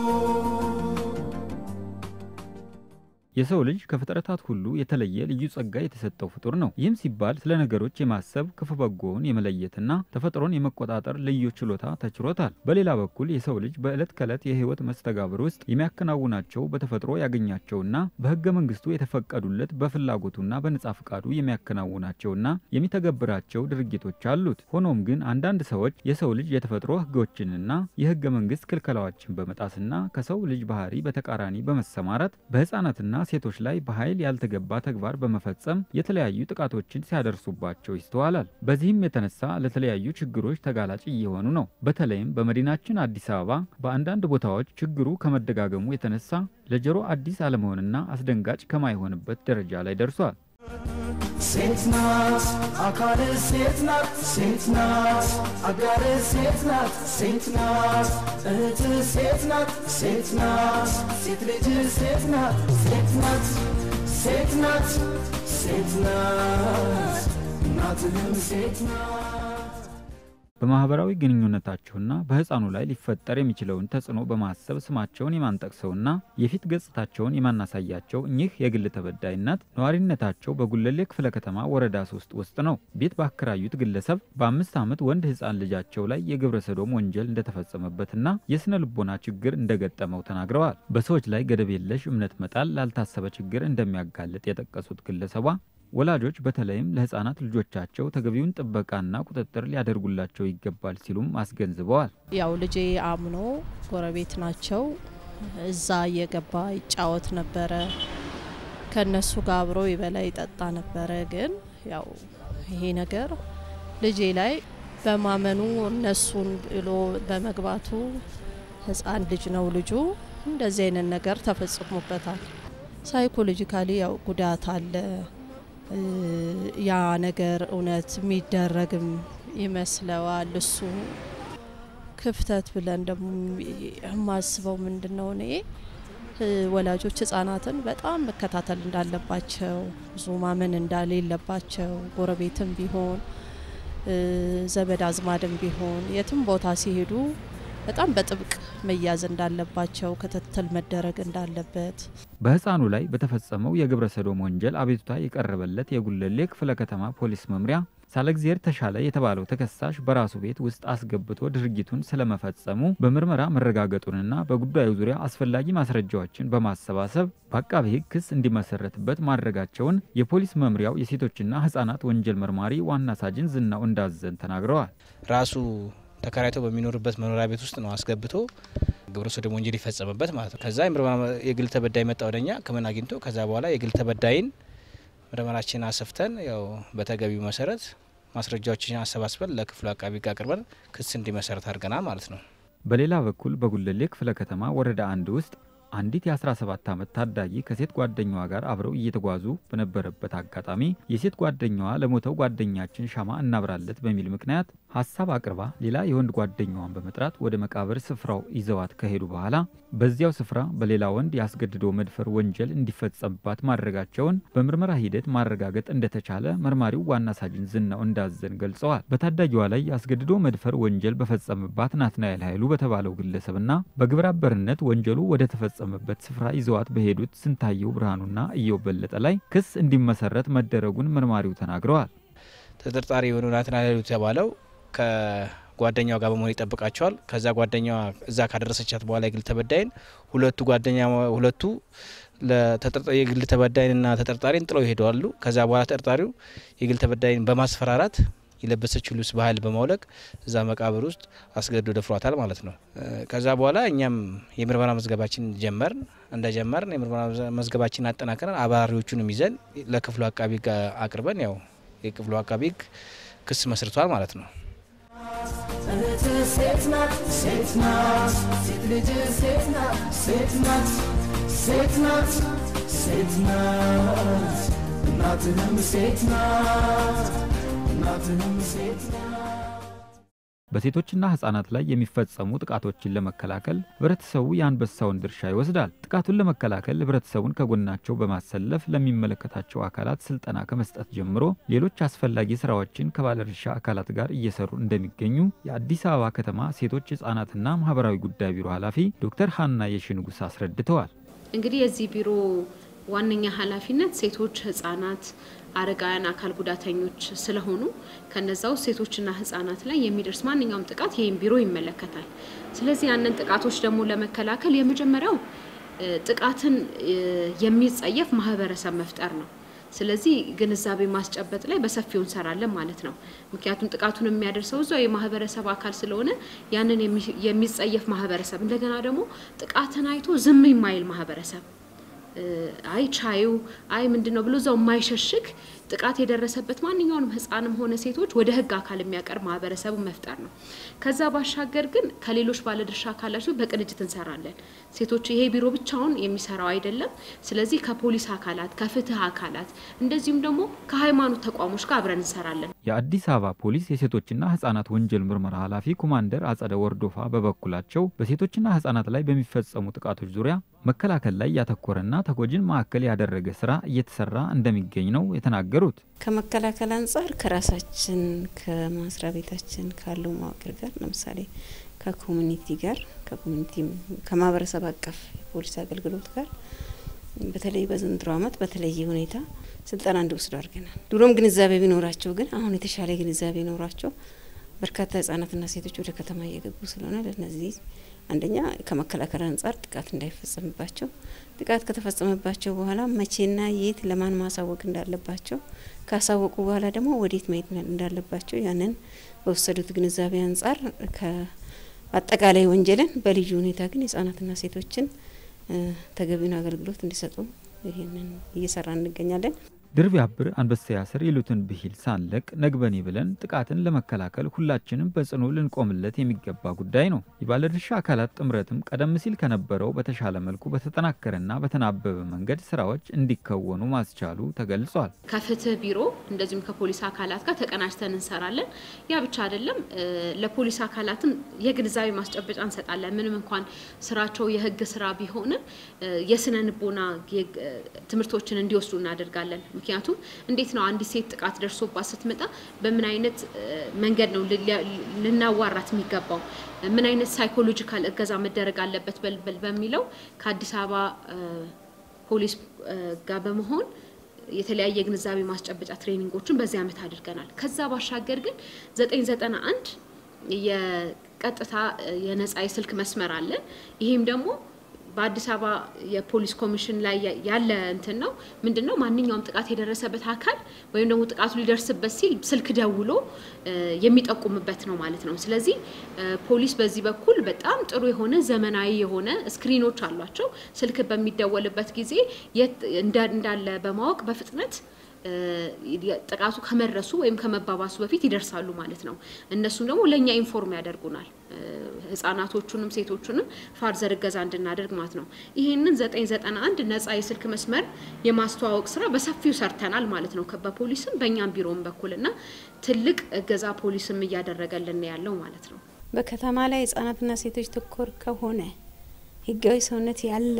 የሰው ልጅ ከፍጥረታት ሁሉ የተለየ ልዩ ጸጋ የተሰጠው ፍጡር ነው። ይህም ሲባል ስለ ነገሮች የማሰብ ክፉ በጎውን የመለየትና ተፈጥሮን የመቆጣጠር ልዩ ችሎታ ተችሮታል። በሌላ በኩል የሰው ልጅ በዕለት ከዕለት የህይወት መስተጋብር ውስጥ የሚያከናውናቸው በተፈጥሮ ያገኛቸውና በህገ መንግስቱ የተፈቀዱለት በፍላጎቱና በነጻ ፍቃዱ የሚያከናውናቸውና የሚተገብራቸው ድርጊቶች አሉት። ሆኖም ግን አንዳንድ ሰዎች የሰው ልጅ የተፈጥሮ ህጎችንና የህገ መንግስት ክልከላዎችን በመጣስና ከሰው ልጅ ባህሪ በተቃራኒ በመሰማራት በህፃናትና ሴቶች ላይ በኃይል ያልተገባ ተግባር በመፈጸም የተለያዩ ጥቃቶችን ሲያደርሱባቸው ይስተዋላል። በዚህም የተነሳ ለተለያዩ ችግሮች ተጋላጭ እየሆኑ ነው። በተለይም በመዲናችን አዲስ አበባ በአንዳንድ ቦታዎች ችግሩ ከመደጋገሙ የተነሳ ለጆሮ አዲስ አለመሆንና አስደንጋጭ ከማይሆንበት ደረጃ ላይ ደርሷል። ሴት ናት አካል ሴት ናት ሴት ናት አጋር ሴት ናት ሴት ናት እህት ሴት ናት ሴት ናት ሴት ልጅ ሴት ናት ሴት ናት ሴት ናት ሴት ናት እናትህም ሴት ናት በማህበራዊ ግንኙነታቸውና በህፃኑ ላይ ሊፈጠር የሚችለውን ተጽዕኖ በማሰብ ስማቸውን የማንጠቅሰውና የፊት ገጽታቸውን የማናሳያቸው እኚህ የግል ተበዳይ እናት ነዋሪነታቸው በጉለሌ ክፍለ ከተማ ወረዳ ሶስት ውስጥ ነው። ቤት ባከራዩት ግለሰብ በአምስት ዓመት ወንድ ህፃን ልጃቸው ላይ የግብረ ሰዶም ወንጀል እንደተፈጸመበትና የስነ ልቦና ችግር እንደገጠመው ተናግረዋል። በሰዎች ላይ ገደብ የለሽ እምነት መጣል ላልታሰበ ችግር እንደሚያጋልጥ የጠቀሱት ግለሰቧ ወላጆች በተለይም ለህፃናት ልጆቻቸው ተገቢውን ጥበቃና ቁጥጥር ሊያደርጉላቸው ይገባል ሲሉም አስገንዝበዋል። ያው ልጄ አምኖ ጎረቤት ናቸው፣ እዛ እየገባ ይጫወት ነበረ። ከነሱ ጋር አብሮ ይበላ ይጠጣ ነበረ። ግን ያው ይሄ ነገር ልጄ ላይ በማመኑ እነሱን ብሎ በመግባቱ ህፃን ልጅ ነው ልጁ እንደዚህ አይነት ነገር ተፈጽሞበታል። ሳይኮሎጂካሊ ያው ጉዳት አለ። ያ ነገር እውነት የሚደረግም ይመስለዋል። እሱ ክፍተት ብለን ደግሞ የማስበው ምንድን ነው እኔ ወላጆች ህጻናትን በጣም መከታተል እንዳለባቸው፣ ብዙ ማመን እንዳሌለባቸው፣ ጎረቤትም ቢሆን ዘመድ አዝማድም ቢሆን የትም ቦታ ሲሄዱ በጣም በጥብቅ መያዝ እንዳለባቸው፣ ክትትል መደረግ እንዳለበት በህፃኑ ላይ በተፈጸመው የግብረ ሰዶም ወንጀል አቤቱታ የቀረበለት የጉለሌ ክፍለ ከተማ ፖሊስ መምሪያ ሳለግዚር ተሻለ የተባለው ተከሳሽ በራሱ ቤት ውስጥ አስገብቶ ድርጊቱን ስለመፈጸሙ በምርመራ መረጋገጡንና በጉዳዩ ዙሪያ አስፈላጊ ማስረጃዎችን በማሰባሰብ በአቃቤ ሕግ ክስ እንዲመሰረትበት ማድረጋቸውን የፖሊስ መምሪያው የሴቶችና ህጻናት ወንጀል መርማሪ ዋና ሳጅን ዝናው እንዳዘን ተናግረዋል። ራሱ ተከራይቶ በሚኖርበት መኖሪያ ቤት ውስጥ ነው አስገብቶ ግብረ ሰዶም ወንጀል ይፈጸምበት ማለት ነው። ከዛ የግል ተበዳይ መጣ ወደኛ ሕክምና አግኝቶ ከዛ በኋላ የግል ተበዳይን ምርመራችን አሰፍተን ያው በተገቢው መሰረት ማስረጃዎችን አሰባስበን ለክፍሉ አቃቢ ሕግ አቅርበን ክስ እንዲመሰረት አድርገናል ማለት ነው። በሌላ በኩል በጉለሌ ክፍለ ከተማ ወረዳ አንድ ውስጥ አንዲት የ17 ዓመት ታዳጊ ከሴት ጓደኛዋ ጋር አብረው እየተጓዙ በነበረበት አጋጣሚ የሴት ጓደኛዋ ለሞተው ጓደኛችን ሻማ እናብራለት በሚል ምክንያት ሀሳብ አቅርባ ሌላ የወንድ ጓደኛዋን በመጥራት ወደ መቃብር ስፍራው ይዘዋት ከሄዱ በኋላ በዚያው ስፍራ በሌላ ወንድ ያስገድዶ መድፈር ወንጀል እንዲፈጸምባት ማድረጋቸውን በምርመራ ሂደት ማረጋገጥ እንደተቻለ መርማሪው ዋና ሳጅን ዝናው እንዳዘን ገልጸዋል። በታዳጊዋ ላይ ያስገድዶ መድፈር ወንጀል በፈጸመባት ናትናኤል ኃይሉ በተባለው ግለሰብና በግብረ አበርነት ወንጀሉ ወደ ተፈጸመበት ስፍራ ይዘዋት በሄዱት ስንታየው ብርሃኑና እየው በለጠ ላይ ክስ እንዲመሰረት መደረጉን መርማሪው ተናግረዋል። ተጠርጣሪ የሆነው ናትናኤል ኃይሉ የተባለው ከጓደኛዋ ጋር በመሆን ይጠብቃቸዋል። ከዛ ጓደኛዋ እዛ ካደረሰቻት በኋላ የግል ተበዳይን ሁለቱ ጓደኛ ሁለቱ የግል ተበዳይንና ተጠርጣሪን ጥለው ይሄደዋሉ። ከዛ በኋላ ተጠርጣሪው የግል ተበዳይን በማስፈራራት የለበሰችው ልብስ በኃይል በማውለቅ እዛ መቃብር ውስጥ አስገድዶ ደፍሯታል ማለት ነው። ከዛ በኋላ እኛም የምርመራ መዝገባችን ጀመርን። እንደጀመርን የምርመራ መዝገባችን አጠናክረን አባሪዎቹንም ይዘን ለክፍሉ አቃቢ ሕግ አቅርበን ያው የክፍሉ አቃቢ ሕግ ክስ መስርቷል ማለት ነው። እህት ሴት ናት ሴት ናት ሴት ልጅ ሴት ናት ሴት ናት ሴት ናት ሴት ናት እናትህም ሴት ናት እናትህም ሴት ናት በሴቶችና ህጻናት ላይ የሚፈጸሙ ጥቃቶችን ለመከላከል ህብረተሰቡ የአንበሳውን ድርሻ ይወስዳል። ጥቃቱን ለመከላከል ህብረተሰቡን ከጎናቸው በማሰለፍ ለሚመለከታቸው አካላት ስልጠና ከመስጠት ጀምሮ ሌሎች አስፈላጊ ስራዎችን ከባለድርሻ አካላት ጋር እየሰሩ እንደሚገኙ የአዲስ አበባ ከተማ ሴቶች ህጻናትና ማህበራዊ ጉዳይ ቢሮ ኃላፊ ዶክተር ሀና የሽንጉስ አስረድተዋል። እንግዲህ የዚህ ቢሮ ዋነኛ ኃላፊነት ሴቶች፣ ህጻናት፣ አረጋውያን፣ አካል ጉዳተኞች ስለሆኑ ከነዛ ውስጥ ሴቶችና ህጻናት ላይ የሚደርስ ማንኛውም ጥቃት ይህም ቢሮ ይመለከታል። ስለዚህ ያንን ጥቃቶች ደግሞ ለመከላከል የመጀመሪያው ጥቃትን የሚጸየፍ ማህበረሰብ መፍጠር ነው። ስለዚህ ግንዛቤ ማስጨበጥ ላይ በሰፊው እንሰራለን ማለት ነው። ምክንያቱም ጥቃቱን የሚያደርሰው እዛው የማህበረሰብ አካል ስለሆነ ያንን የሚጸየፍ ማህበረሰብ እንደገና ደግሞ ጥቃትን አይቶ ዝም የማይል ማህበረሰብ አይ ቻዩ አይ ምንድን ነው ብሎ እዛው የማይሸሽግ ጥቃት የደረሰበት ማንኛውንም ህፃንም ሆነ ሴቶች ወደ ህግ አካል የሚያቀርብ ማህበረሰቡ መፍጠር ነው። ከዛ ባሻገር ግን ከሌሎች ባለድርሻ አካላት በቅንጅት እንሰራለን። ሴቶች ይሄ ቢሮ ብቻውን የሚሰራው አይደለም። ስለዚህ ከፖሊስ አካላት፣ ከፍትህ አካላት እንደዚሁም ደግሞ ከሃይማኖት ተቋሞች ጋር አብረን እንሰራለን። የአዲስ አበባ ፖሊስ የሴቶችና ህጻናት ወንጀል ምርመራ ኃላፊ ኮማንደር አጸደ ወርዶፋ በበኩላቸው በሴቶችና ህጻናት ላይ በሚፈጸሙ ጥቃቶች ዙሪያ መከላከል ላይ ያተኮረና ተጎጂን ማዕከል ያደረገ ስራ እየተሰራ እንደሚገኝ ነው የተናገሩት። ከመከላከል አንጻር ከራሳችን ከመስሪያ ቤታችን ካለው መዋቅር ጋር ለምሳሌ ከኮሚኒቲ ጋር ከኮሚኒቲ ከማህበረሰብ አቀፍ የፖሊስ አገልግሎት ጋር በተለይ በዘንድሮ ዓመት በተለየ ሁኔታ ስልጠና እንዲወስዱ አድርገናል። ድሮም ግንዛቤ ቢኖራቸው ግን አሁን የተሻለ ግንዛቤ ኖሯቸው በርካታ ህጻናትና ሴቶች ወደ ከተማ እየገቡ ስለሆነ ለነዚህ አንደኛ ከመከላከል አንጻር ጥቃት እንዳይፈጸምባቸው፣ ጥቃት ከተፈጸመባቸው በኋላ መቼና የት ለማን ማሳወቅ እንዳለባቸው፣ ካሳወቁ በኋላ ደግሞ ወዴት መሄድ እንዳለባቸው ያንን በወሰዱት ግንዛቤ አንጻር ከአጠቃላይ ወንጀልን በልዩ ሁኔታ ግን ህጻናትና ሴቶችን ተገቢውን አገልግሎት እንዲሰጡ ይህንን እየሰራ እንገኛለን። ድር ቢያብር አንበሳ ያስር ይሉትን ብሂል ሳንለቅ ነግበኔ ብለን ጥቃትን ለመከላከል ሁላችንም በጽኑ ልንቆምለት የሚገባ ጉዳይ ነው። የባለድርሻ አካላት ጥምረትም ቀደም ሲል ከነበረው በተሻለ መልኩ በተጠናከረና በተናበበ መንገድ ስራዎች እንዲከወኑ ማስቻሉ ተገልጿል። ከፍትህ ቢሮ እንደዚሁም ከፖሊስ አካላት ጋር ተቀናጅተን እንሰራለን። ያ ብቻ አይደለም፣ ለፖሊስ አካላትም የግንዛቤ ማስጨበጫ እንሰጣለን። ምንም እንኳን ስራቸው የህግ ስራ ቢሆንም የስነ ልቦና ትምህርቶችን እንዲወስዱ እናደርጋለን። ምክንያቱም እንዴት ነው አንዲት ሴት ጥቃት ደርሶባት ስትመጣ በምን አይነት መንገድ ነው ልናዋራት የሚገባው፣ ምን አይነት ሳይኮሎጂካል እገዛ መደረግ አለበት በሚለው ከአዲስ አበባ ፖሊስ ጋር በመሆን የተለያየ ግንዛቤ ማስጨበጫ ትሬኒንጎችን በዚህ ዓመት አድርገናል። ከዛ ባሻገር ግን ዘጠኝ ዘጠና አንድ የቀጥታ የነጻ የስልክ መስመር አለ። ይሄም ደግሞ በአዲስ አበባ የፖሊስ ኮሚሽን ላይ ያለ እንትን ነው። ምንድን ነው ማንኛውም ጥቃት የደረሰበት አካል ወይም ደግሞ ጥቃቱ ሊደርስበት ሲል ስልክ ደውሎ የሚጠቁምበት ነው ማለት ነው። ስለዚህ ፖሊስ በዚህ በኩል በጣም ጥሩ የሆነ ዘመናዊ የሆነ ስክሪኖች አሏቸው። ስልክ በሚደወልበት ጊዜ የት እንዳለ በማወቅ በፍጥነት ጥቃቱ ከመድረሱ ወይም ከመባባሱ በፊት ይደርሳሉ ማለት ነው። እነሱም ደግሞ ለእኛ ኢንፎርም ያደርጉናል። ህጻናቶቹንም ሴቶቹንም ፋርዘር እገዛ እንድናደርግ ማለት ነው። ይህንን ዘጠኝ ዘጠና አንድ ነጻ የስልክ መስመር የማስተዋወቅ ስራ በሰፊው ሰርተናል ማለት ነው። በፖሊስም በእኛም ቢሮም በኩል እና ትልቅ እገዛ ፖሊስም እያደረገልን ያለው ማለት ነው። በከተማ ላይ ህጻናትና ሴቶች ተኮር ከሆነ ህጋዊ ሰውነት ያለ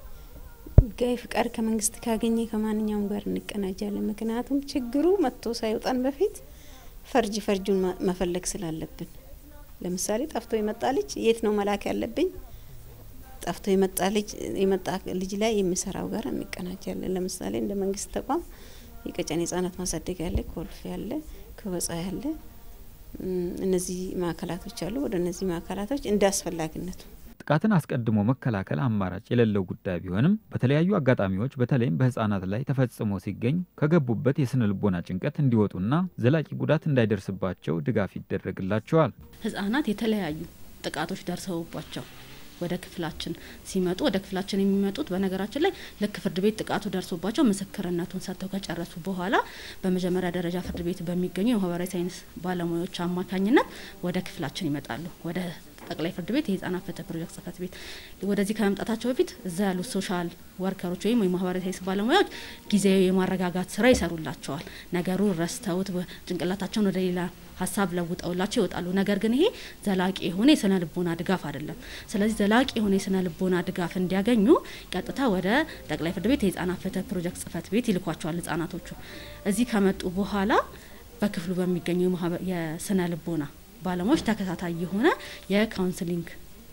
ህጋዊ ፍቃድ ከመንግስት ካገኘ ከማንኛውም ጋር እንቀናጃለን። ምክንያቱም ችግሩ መጥቶ ሳይወጣን በፊት ፈርጅ ፈርጁን መፈለግ ስላለብን፣ ለምሳሌ ጠፍቶ የመጣ ልጅ የት ነው መላክ ያለብኝ? ጠፍቶ የመጣ ልጅ የመጣ ልጅ ላይ የሚሰራው ጋር እንቀናጃለን። ለምሳሌ እንደ መንግስት ተቋም የቀጨኔ ህጻናት ማሳደግ ያለ፣ ኮልፌ ያለ፣ ክበጻ ያለ እነዚህ ማዕከላቶች አሉ። ወደ እነዚህ ማዕከላቶች እንደ አስፈላጊነቱ ጥቃትን አስቀድሞ መከላከል አማራጭ የሌለው ጉዳይ ቢሆንም በተለያዩ አጋጣሚዎች በተለይም በህፃናት ላይ ተፈጽሞ ሲገኝ ከገቡበት የስነ ልቦና ጭንቀት እንዲወጡና ዘላቂ ጉዳት እንዳይደርስባቸው ድጋፍ ይደረግላቸዋል። ህጻናት የተለያዩ ጥቃቶች ደርሰውባቸው ወደ ክፍላችን ሲመጡ ወደ ክፍላችን የሚመጡት በነገራችን ላይ ልክ ፍርድ ቤት ጥቃቱ ደርሶባቸው ምስክርነቱን ሰጥተው ከጨረሱ በኋላ በመጀመሪያ ደረጃ ፍርድ ቤት በሚገኙ የማህበራዊ ሳይንስ ባለሙያዎች አማካኝነት ወደ ክፍላችን ይመጣሉ። ወደ ጠቅላይ ፍርድ ቤት የህጻናት ፍትህ ፕሮጀክት ጽህፈት ቤት ወደዚህ ከመምጣታቸው በፊት እዛ ያሉት ሶሻል ወርከሮች ወይም የማህበራዊ ሳይንስ ባለሙያዎች ጊዜያዊ የማረጋጋት ስራ ይሰሩላቸዋል። ነገሩን ረስተውት ጭንቅላታቸውን ወደ ሌላ ሀሳብ ለውጠውላቸው ይወጣሉ። ነገር ግን ይሄ ዘላቂ የሆነ የስነ ልቦና ድጋፍ አይደለም። ስለዚህ ዘላቂ የሆነ የስነ ልቦና ድጋፍ እንዲያገኙ ቀጥታ ወደ ጠቅላይ ፍርድ ቤት የህጻናት ፍትህ ፕሮጀክት ጽህፈት ቤት ይልኳቸዋል። ህጻናቶቹ እዚህ ከመጡ በኋላ በክፍሉ በሚገኙ የስነ ልቦና ባለሙያዎች ተከታታይ የሆነ የካውንስሊንግ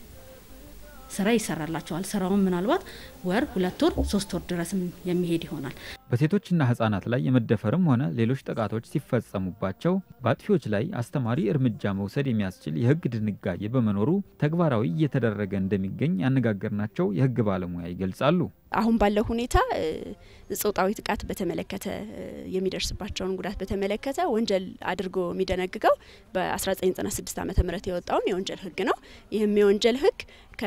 ስራ ይሰራላቸዋል። ስራውን ምናልባት ወር፣ ሁለት ወር፣ ሶስት ወር ድረስም የሚሄድ ይሆናል። በሴቶችና ህጻናት ላይ የመደፈርም ሆነ ሌሎች ጥቃቶች ሲፈጸሙባቸው በአጥፊዎች ላይ አስተማሪ እርምጃ መውሰድ የሚያስችል የህግ ድንጋጌ በመኖሩ ተግባራዊ እየተደረገ እንደሚገኝ ያነጋገርናቸው የህግ ባለሙያ ይገልጻሉ። አሁን ባለው ሁኔታ ጾታዊ ጥቃት በተመለከተ የሚደርስባቸውን ጉዳት በተመለከተ ወንጀል አድርጎ የሚደነግገው በ1996 ዓ ም የወጣውን የወንጀል ህግ ነው። ይህም የወንጀል ህግ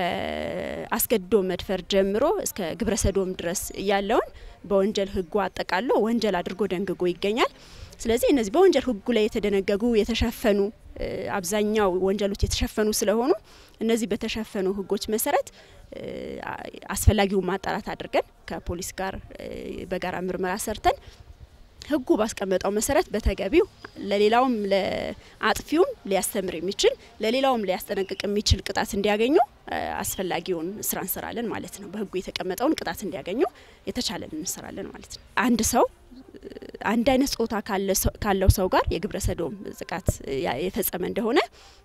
ከአስገድዶ መድፈር ጀምሮ እስከ ግብረ ሰዶም ድረስ ያለውን በወንጀል ህጉ አጠቃሎ ወንጀል አድርጎ ደንግጎ ይገኛል። ስለዚህ እነዚህ በወንጀል ህጉ ላይ የተደነገጉ የተሸፈኑ አብዛኛው ወንጀሎች የተሸፈኑ ስለሆኑ እነዚህ በተሸፈኑ ህጎች መሰረት አስፈላጊውን ማጣራት አድርገን ከፖሊስ ጋር በጋራ ምርመራ ሰርተን ህጉ ባስቀመጠው መሰረት በተገቢው ለሌላውም ለአጥፊውም ሊያስተምር የሚችል ለሌላውም ሊያስጠነቅቅ የሚችል ቅጣት እንዲያገኙ አስፈላጊውን ስራ እንሰራለን ማለት ነው። በህጉ የተቀመጠውን ቅጣት እንዲያገኙ የተቻለን እንሰራለን ማለት ነው። አንድ ሰው አንድ አይነት ጾታ ካለው ሰው ጋር የግብረ ሰዶም ጥቃት የፈጸመ እንደሆነ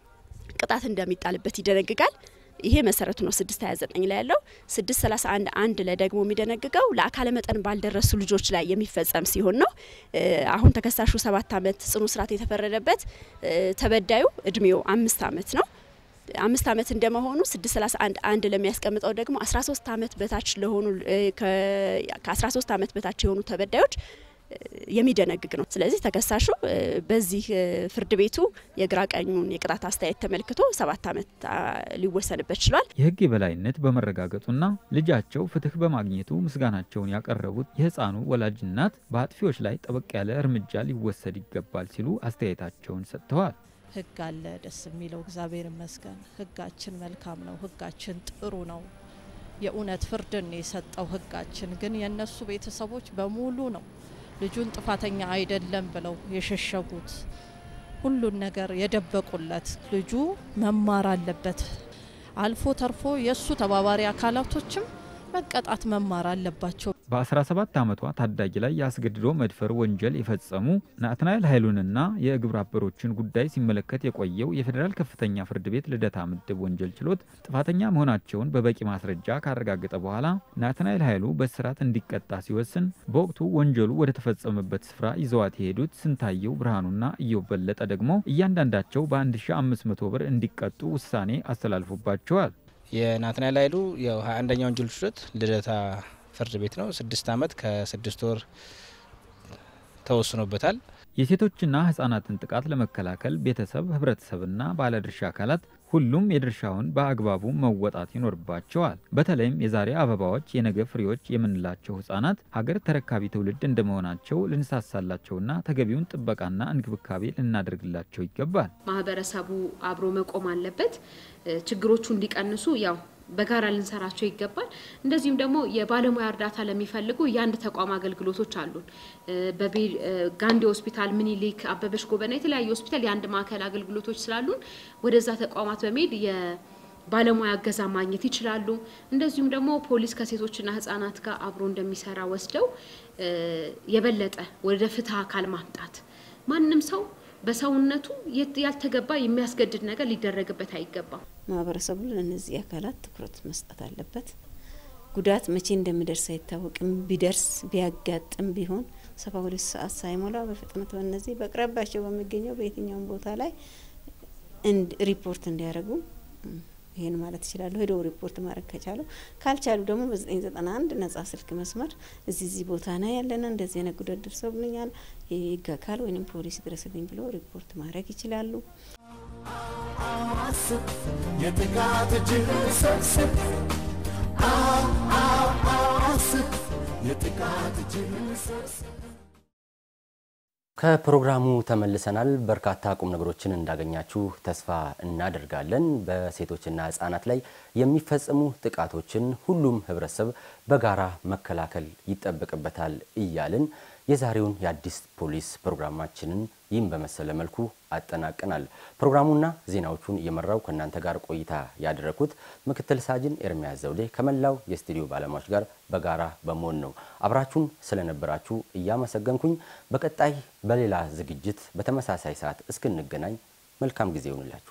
ቅጣት እንደሚጣልበት ይደነግጋል። ይሄ መሰረቱ ነው። ስድስት ሀያ ዘጠኝ ላይ ያለው ስድስት ሰላሳ አንድ አንድ ላይ ደግሞ የሚደነግገው ለአካለ መጠን ባልደረሱ ልጆች ላይ የሚፈጸም ሲሆን ነው። አሁን ተከሳሹ ሰባት አመት ጽኑ እስራት የተፈረደበት ተበዳዩ እድሜው አምስት አመት ነው። አምስት አመት እንደመሆኑ ስድስት ሰላሳ አንድ አንድ ለሚያስቀምጠው ደግሞ አስራ ሶስት አመት በታች ለሆኑ ከአስራ ሶስት አመት በታች የሆኑ ተበዳዮች የሚደነግግ ነው። ስለዚህ ተከሳሹ በዚህ ፍርድ ቤቱ የግራ ቀኙን የቅጣት አስተያየት ተመልክቶ ሰባት አመት ሊወሰንበት ችሏል። የህግ የበላይነት በመረጋገጡና ልጃቸው ፍትህ በማግኘቱ ምስጋናቸውን ያቀረቡት የህፃኑ ወላጅ እናት በአጥፊዎች ላይ ጠበቅ ያለ እርምጃ ሊወሰድ ይገባል ሲሉ አስተያየታቸውን ሰጥተዋል። ህግ አለ። ደስ የሚለው እግዚአብሔር ይመስገን። ህጋችን መልካም ነው። ህጋችን ጥሩ ነው። የእውነት ፍርድን የሰጠው ህጋችን ግን የእነሱ ቤተሰቦች በሙሉ ነው ልጁን ጥፋተኛ አይደለም ብለው የሸሸጉት ሁሉን ነገር የደበቁለት ልጁ መማር አለበት። አልፎ ተርፎ የእሱ ተባባሪ አካላቶችም መቀጣት መማር አለባቸው። በ17 ዓመቷ ታዳጊ ላይ የአስገድዶ መድፈር ወንጀል የፈጸሙ ናትናኤል ኃይሉንና የግብረ አበሮችን ጉዳይ ሲመለከት የቆየው የፌዴራል ከፍተኛ ፍርድ ቤት ልደታ ምድብ ወንጀል ችሎት ጥፋተኛ መሆናቸውን በበቂ ማስረጃ ካረጋገጠ በኋላ ናትናኤል ኃይሉ በእስራት እንዲቀጣ ሲወስን፣ በወቅቱ ወንጀሉ ወደ ተፈጸመበት ስፍራ ይዘዋት የሄዱት ስንታየው ብርሃኑና እየው በለጠ ደግሞ እያንዳንዳቸው በ1500 ብር እንዲቀጡ ውሳኔ አስተላልፎባቸዋል። የናትናኤል ኃይሉ ያው 21ኛ ወንጀል ችሎት ልደታ ፍርድ ቤት ነው። ስድስት አመት ከስድስት ወር ተወስኖበታል። የሴቶችና ህጻናትን ጥቃት ለመከላከል ቤተሰብ፣ ህብረተሰብና ባለድርሻ አካላት ሁሉም የድርሻውን በአግባቡ መወጣት ይኖርባቸዋል። በተለይም የዛሬ አበባዎች የነገ ፍሬዎች የምንላቸው ህጻናት ሀገር ተረካቢ ትውልድ እንደመሆናቸው ልንሳሳላቸውና ተገቢውን ጥበቃና እንክብካቤ ልናደርግላቸው ይገባል። ማህበረሰቡ አብሮ መቆም አለበት። ችግሮቹ እንዲቀንሱ ያው በጋራ ልንሰራቸው ይገባል። እንደዚሁም ደግሞ የባለሙያ እርዳታ ለሚፈልጉ የአንድ ተቋም አገልግሎቶች አሉን። ጋንዴ ሆስፒታል፣ ምኒልክ፣ አበበች ጎበና የተለያዩ ሆስፒታል የአንድ ማዕከል አገልግሎቶች ስላሉን ወደዛ ተቋማት በመሄድ የባለሙያ እገዛ ማግኘት ይችላሉ። እንደዚሁም ደግሞ ፖሊስ ከሴቶችና ህጻናት ጋር አብሮ እንደሚሰራ ወስደው የበለጠ ወደ ፍትህ አካል ማምጣት ማንም ሰው በሰውነቱ ያልተገባ የሚያስገድድ ነገር ሊደረግበት አይገባም። ማህበረሰቡ ለእነዚህ አካላት ትኩረት መስጠት አለበት። ጉዳት መቼ እንደሚደርስ አይታወቅም። ቢደርስ ቢያጋጥም ቢሆን ሰባ ሁለት ሰዓት ሳይሞላ በፍጥነት በእነዚህ በቅረባቸው በሚገኘው በየትኛውም ቦታ ላይ ሪፖርት እንዲያደርጉ ይህን ማለት ይችላሉ። ሄደው ሪፖርት ማድረግ ከቻሉ፣ ካልቻሉ ደግሞ በ991 ነጻ ስልክ መስመር እዚህ እዚህ ቦታ ና ያለና እንደዚህ አይነት ጉዳት ደርሶብኛል የህግ አካል ወይም ፖሊስ ድረስልኝ ብሎ ሪፖርት ማድረግ ይችላሉ። አስብ የጥቃት እጅህን ሰብስብ አስብ የጥቃት እጅህን ሰብስብ ከፕሮግራሙ ተመልሰናል። በርካታ ቁም ነገሮችን እንዳገኛችሁ ተስፋ እናደርጋለን። በሴቶችና ህጻናት ላይ የሚፈጸሙ ጥቃቶችን ሁሉም ህብረተሰብ በጋራ መከላከል ይጠበቅበታል እያልን የዛሬውን የአዲስ ፖሊስ ፕሮግራማችንን ይህም በመሰለ መልኩ አጠናቀናል። ፕሮግራሙና ዜናዎቹን እየመራው ከእናንተ ጋር ቆይታ ያደረኩት ምክትል ሳጅን ኤርሚያስ ዘውዴ ከመላው የስቱዲዮ ባለሙያዎች ጋር በጋራ በመሆን ነው። አብራችሁን ስለነበራችሁ እያመሰገንኩኝ በቀጣይ በሌላ ዝግጅት በተመሳሳይ ሰዓት እስክንገናኝ መልካም ጊዜ ይሆንላችሁ።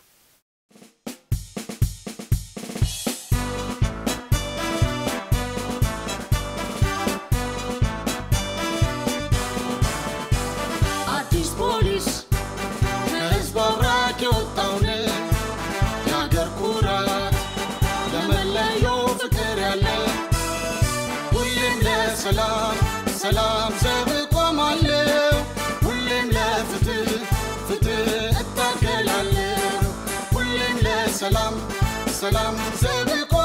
አዲስ ፖሊስ ከህዝብ አብራክ የወጣውን የአገር ኩራት ለመለየው ፍቅር ያለ ሁሌም ለሰላም ሰላም ዘብ እቆማለሁ ሁሌም ለፍትህ ፍትህ እታገላለሁ ሁሌም ለሰላም ሰላም ዘብ እቆማለሁ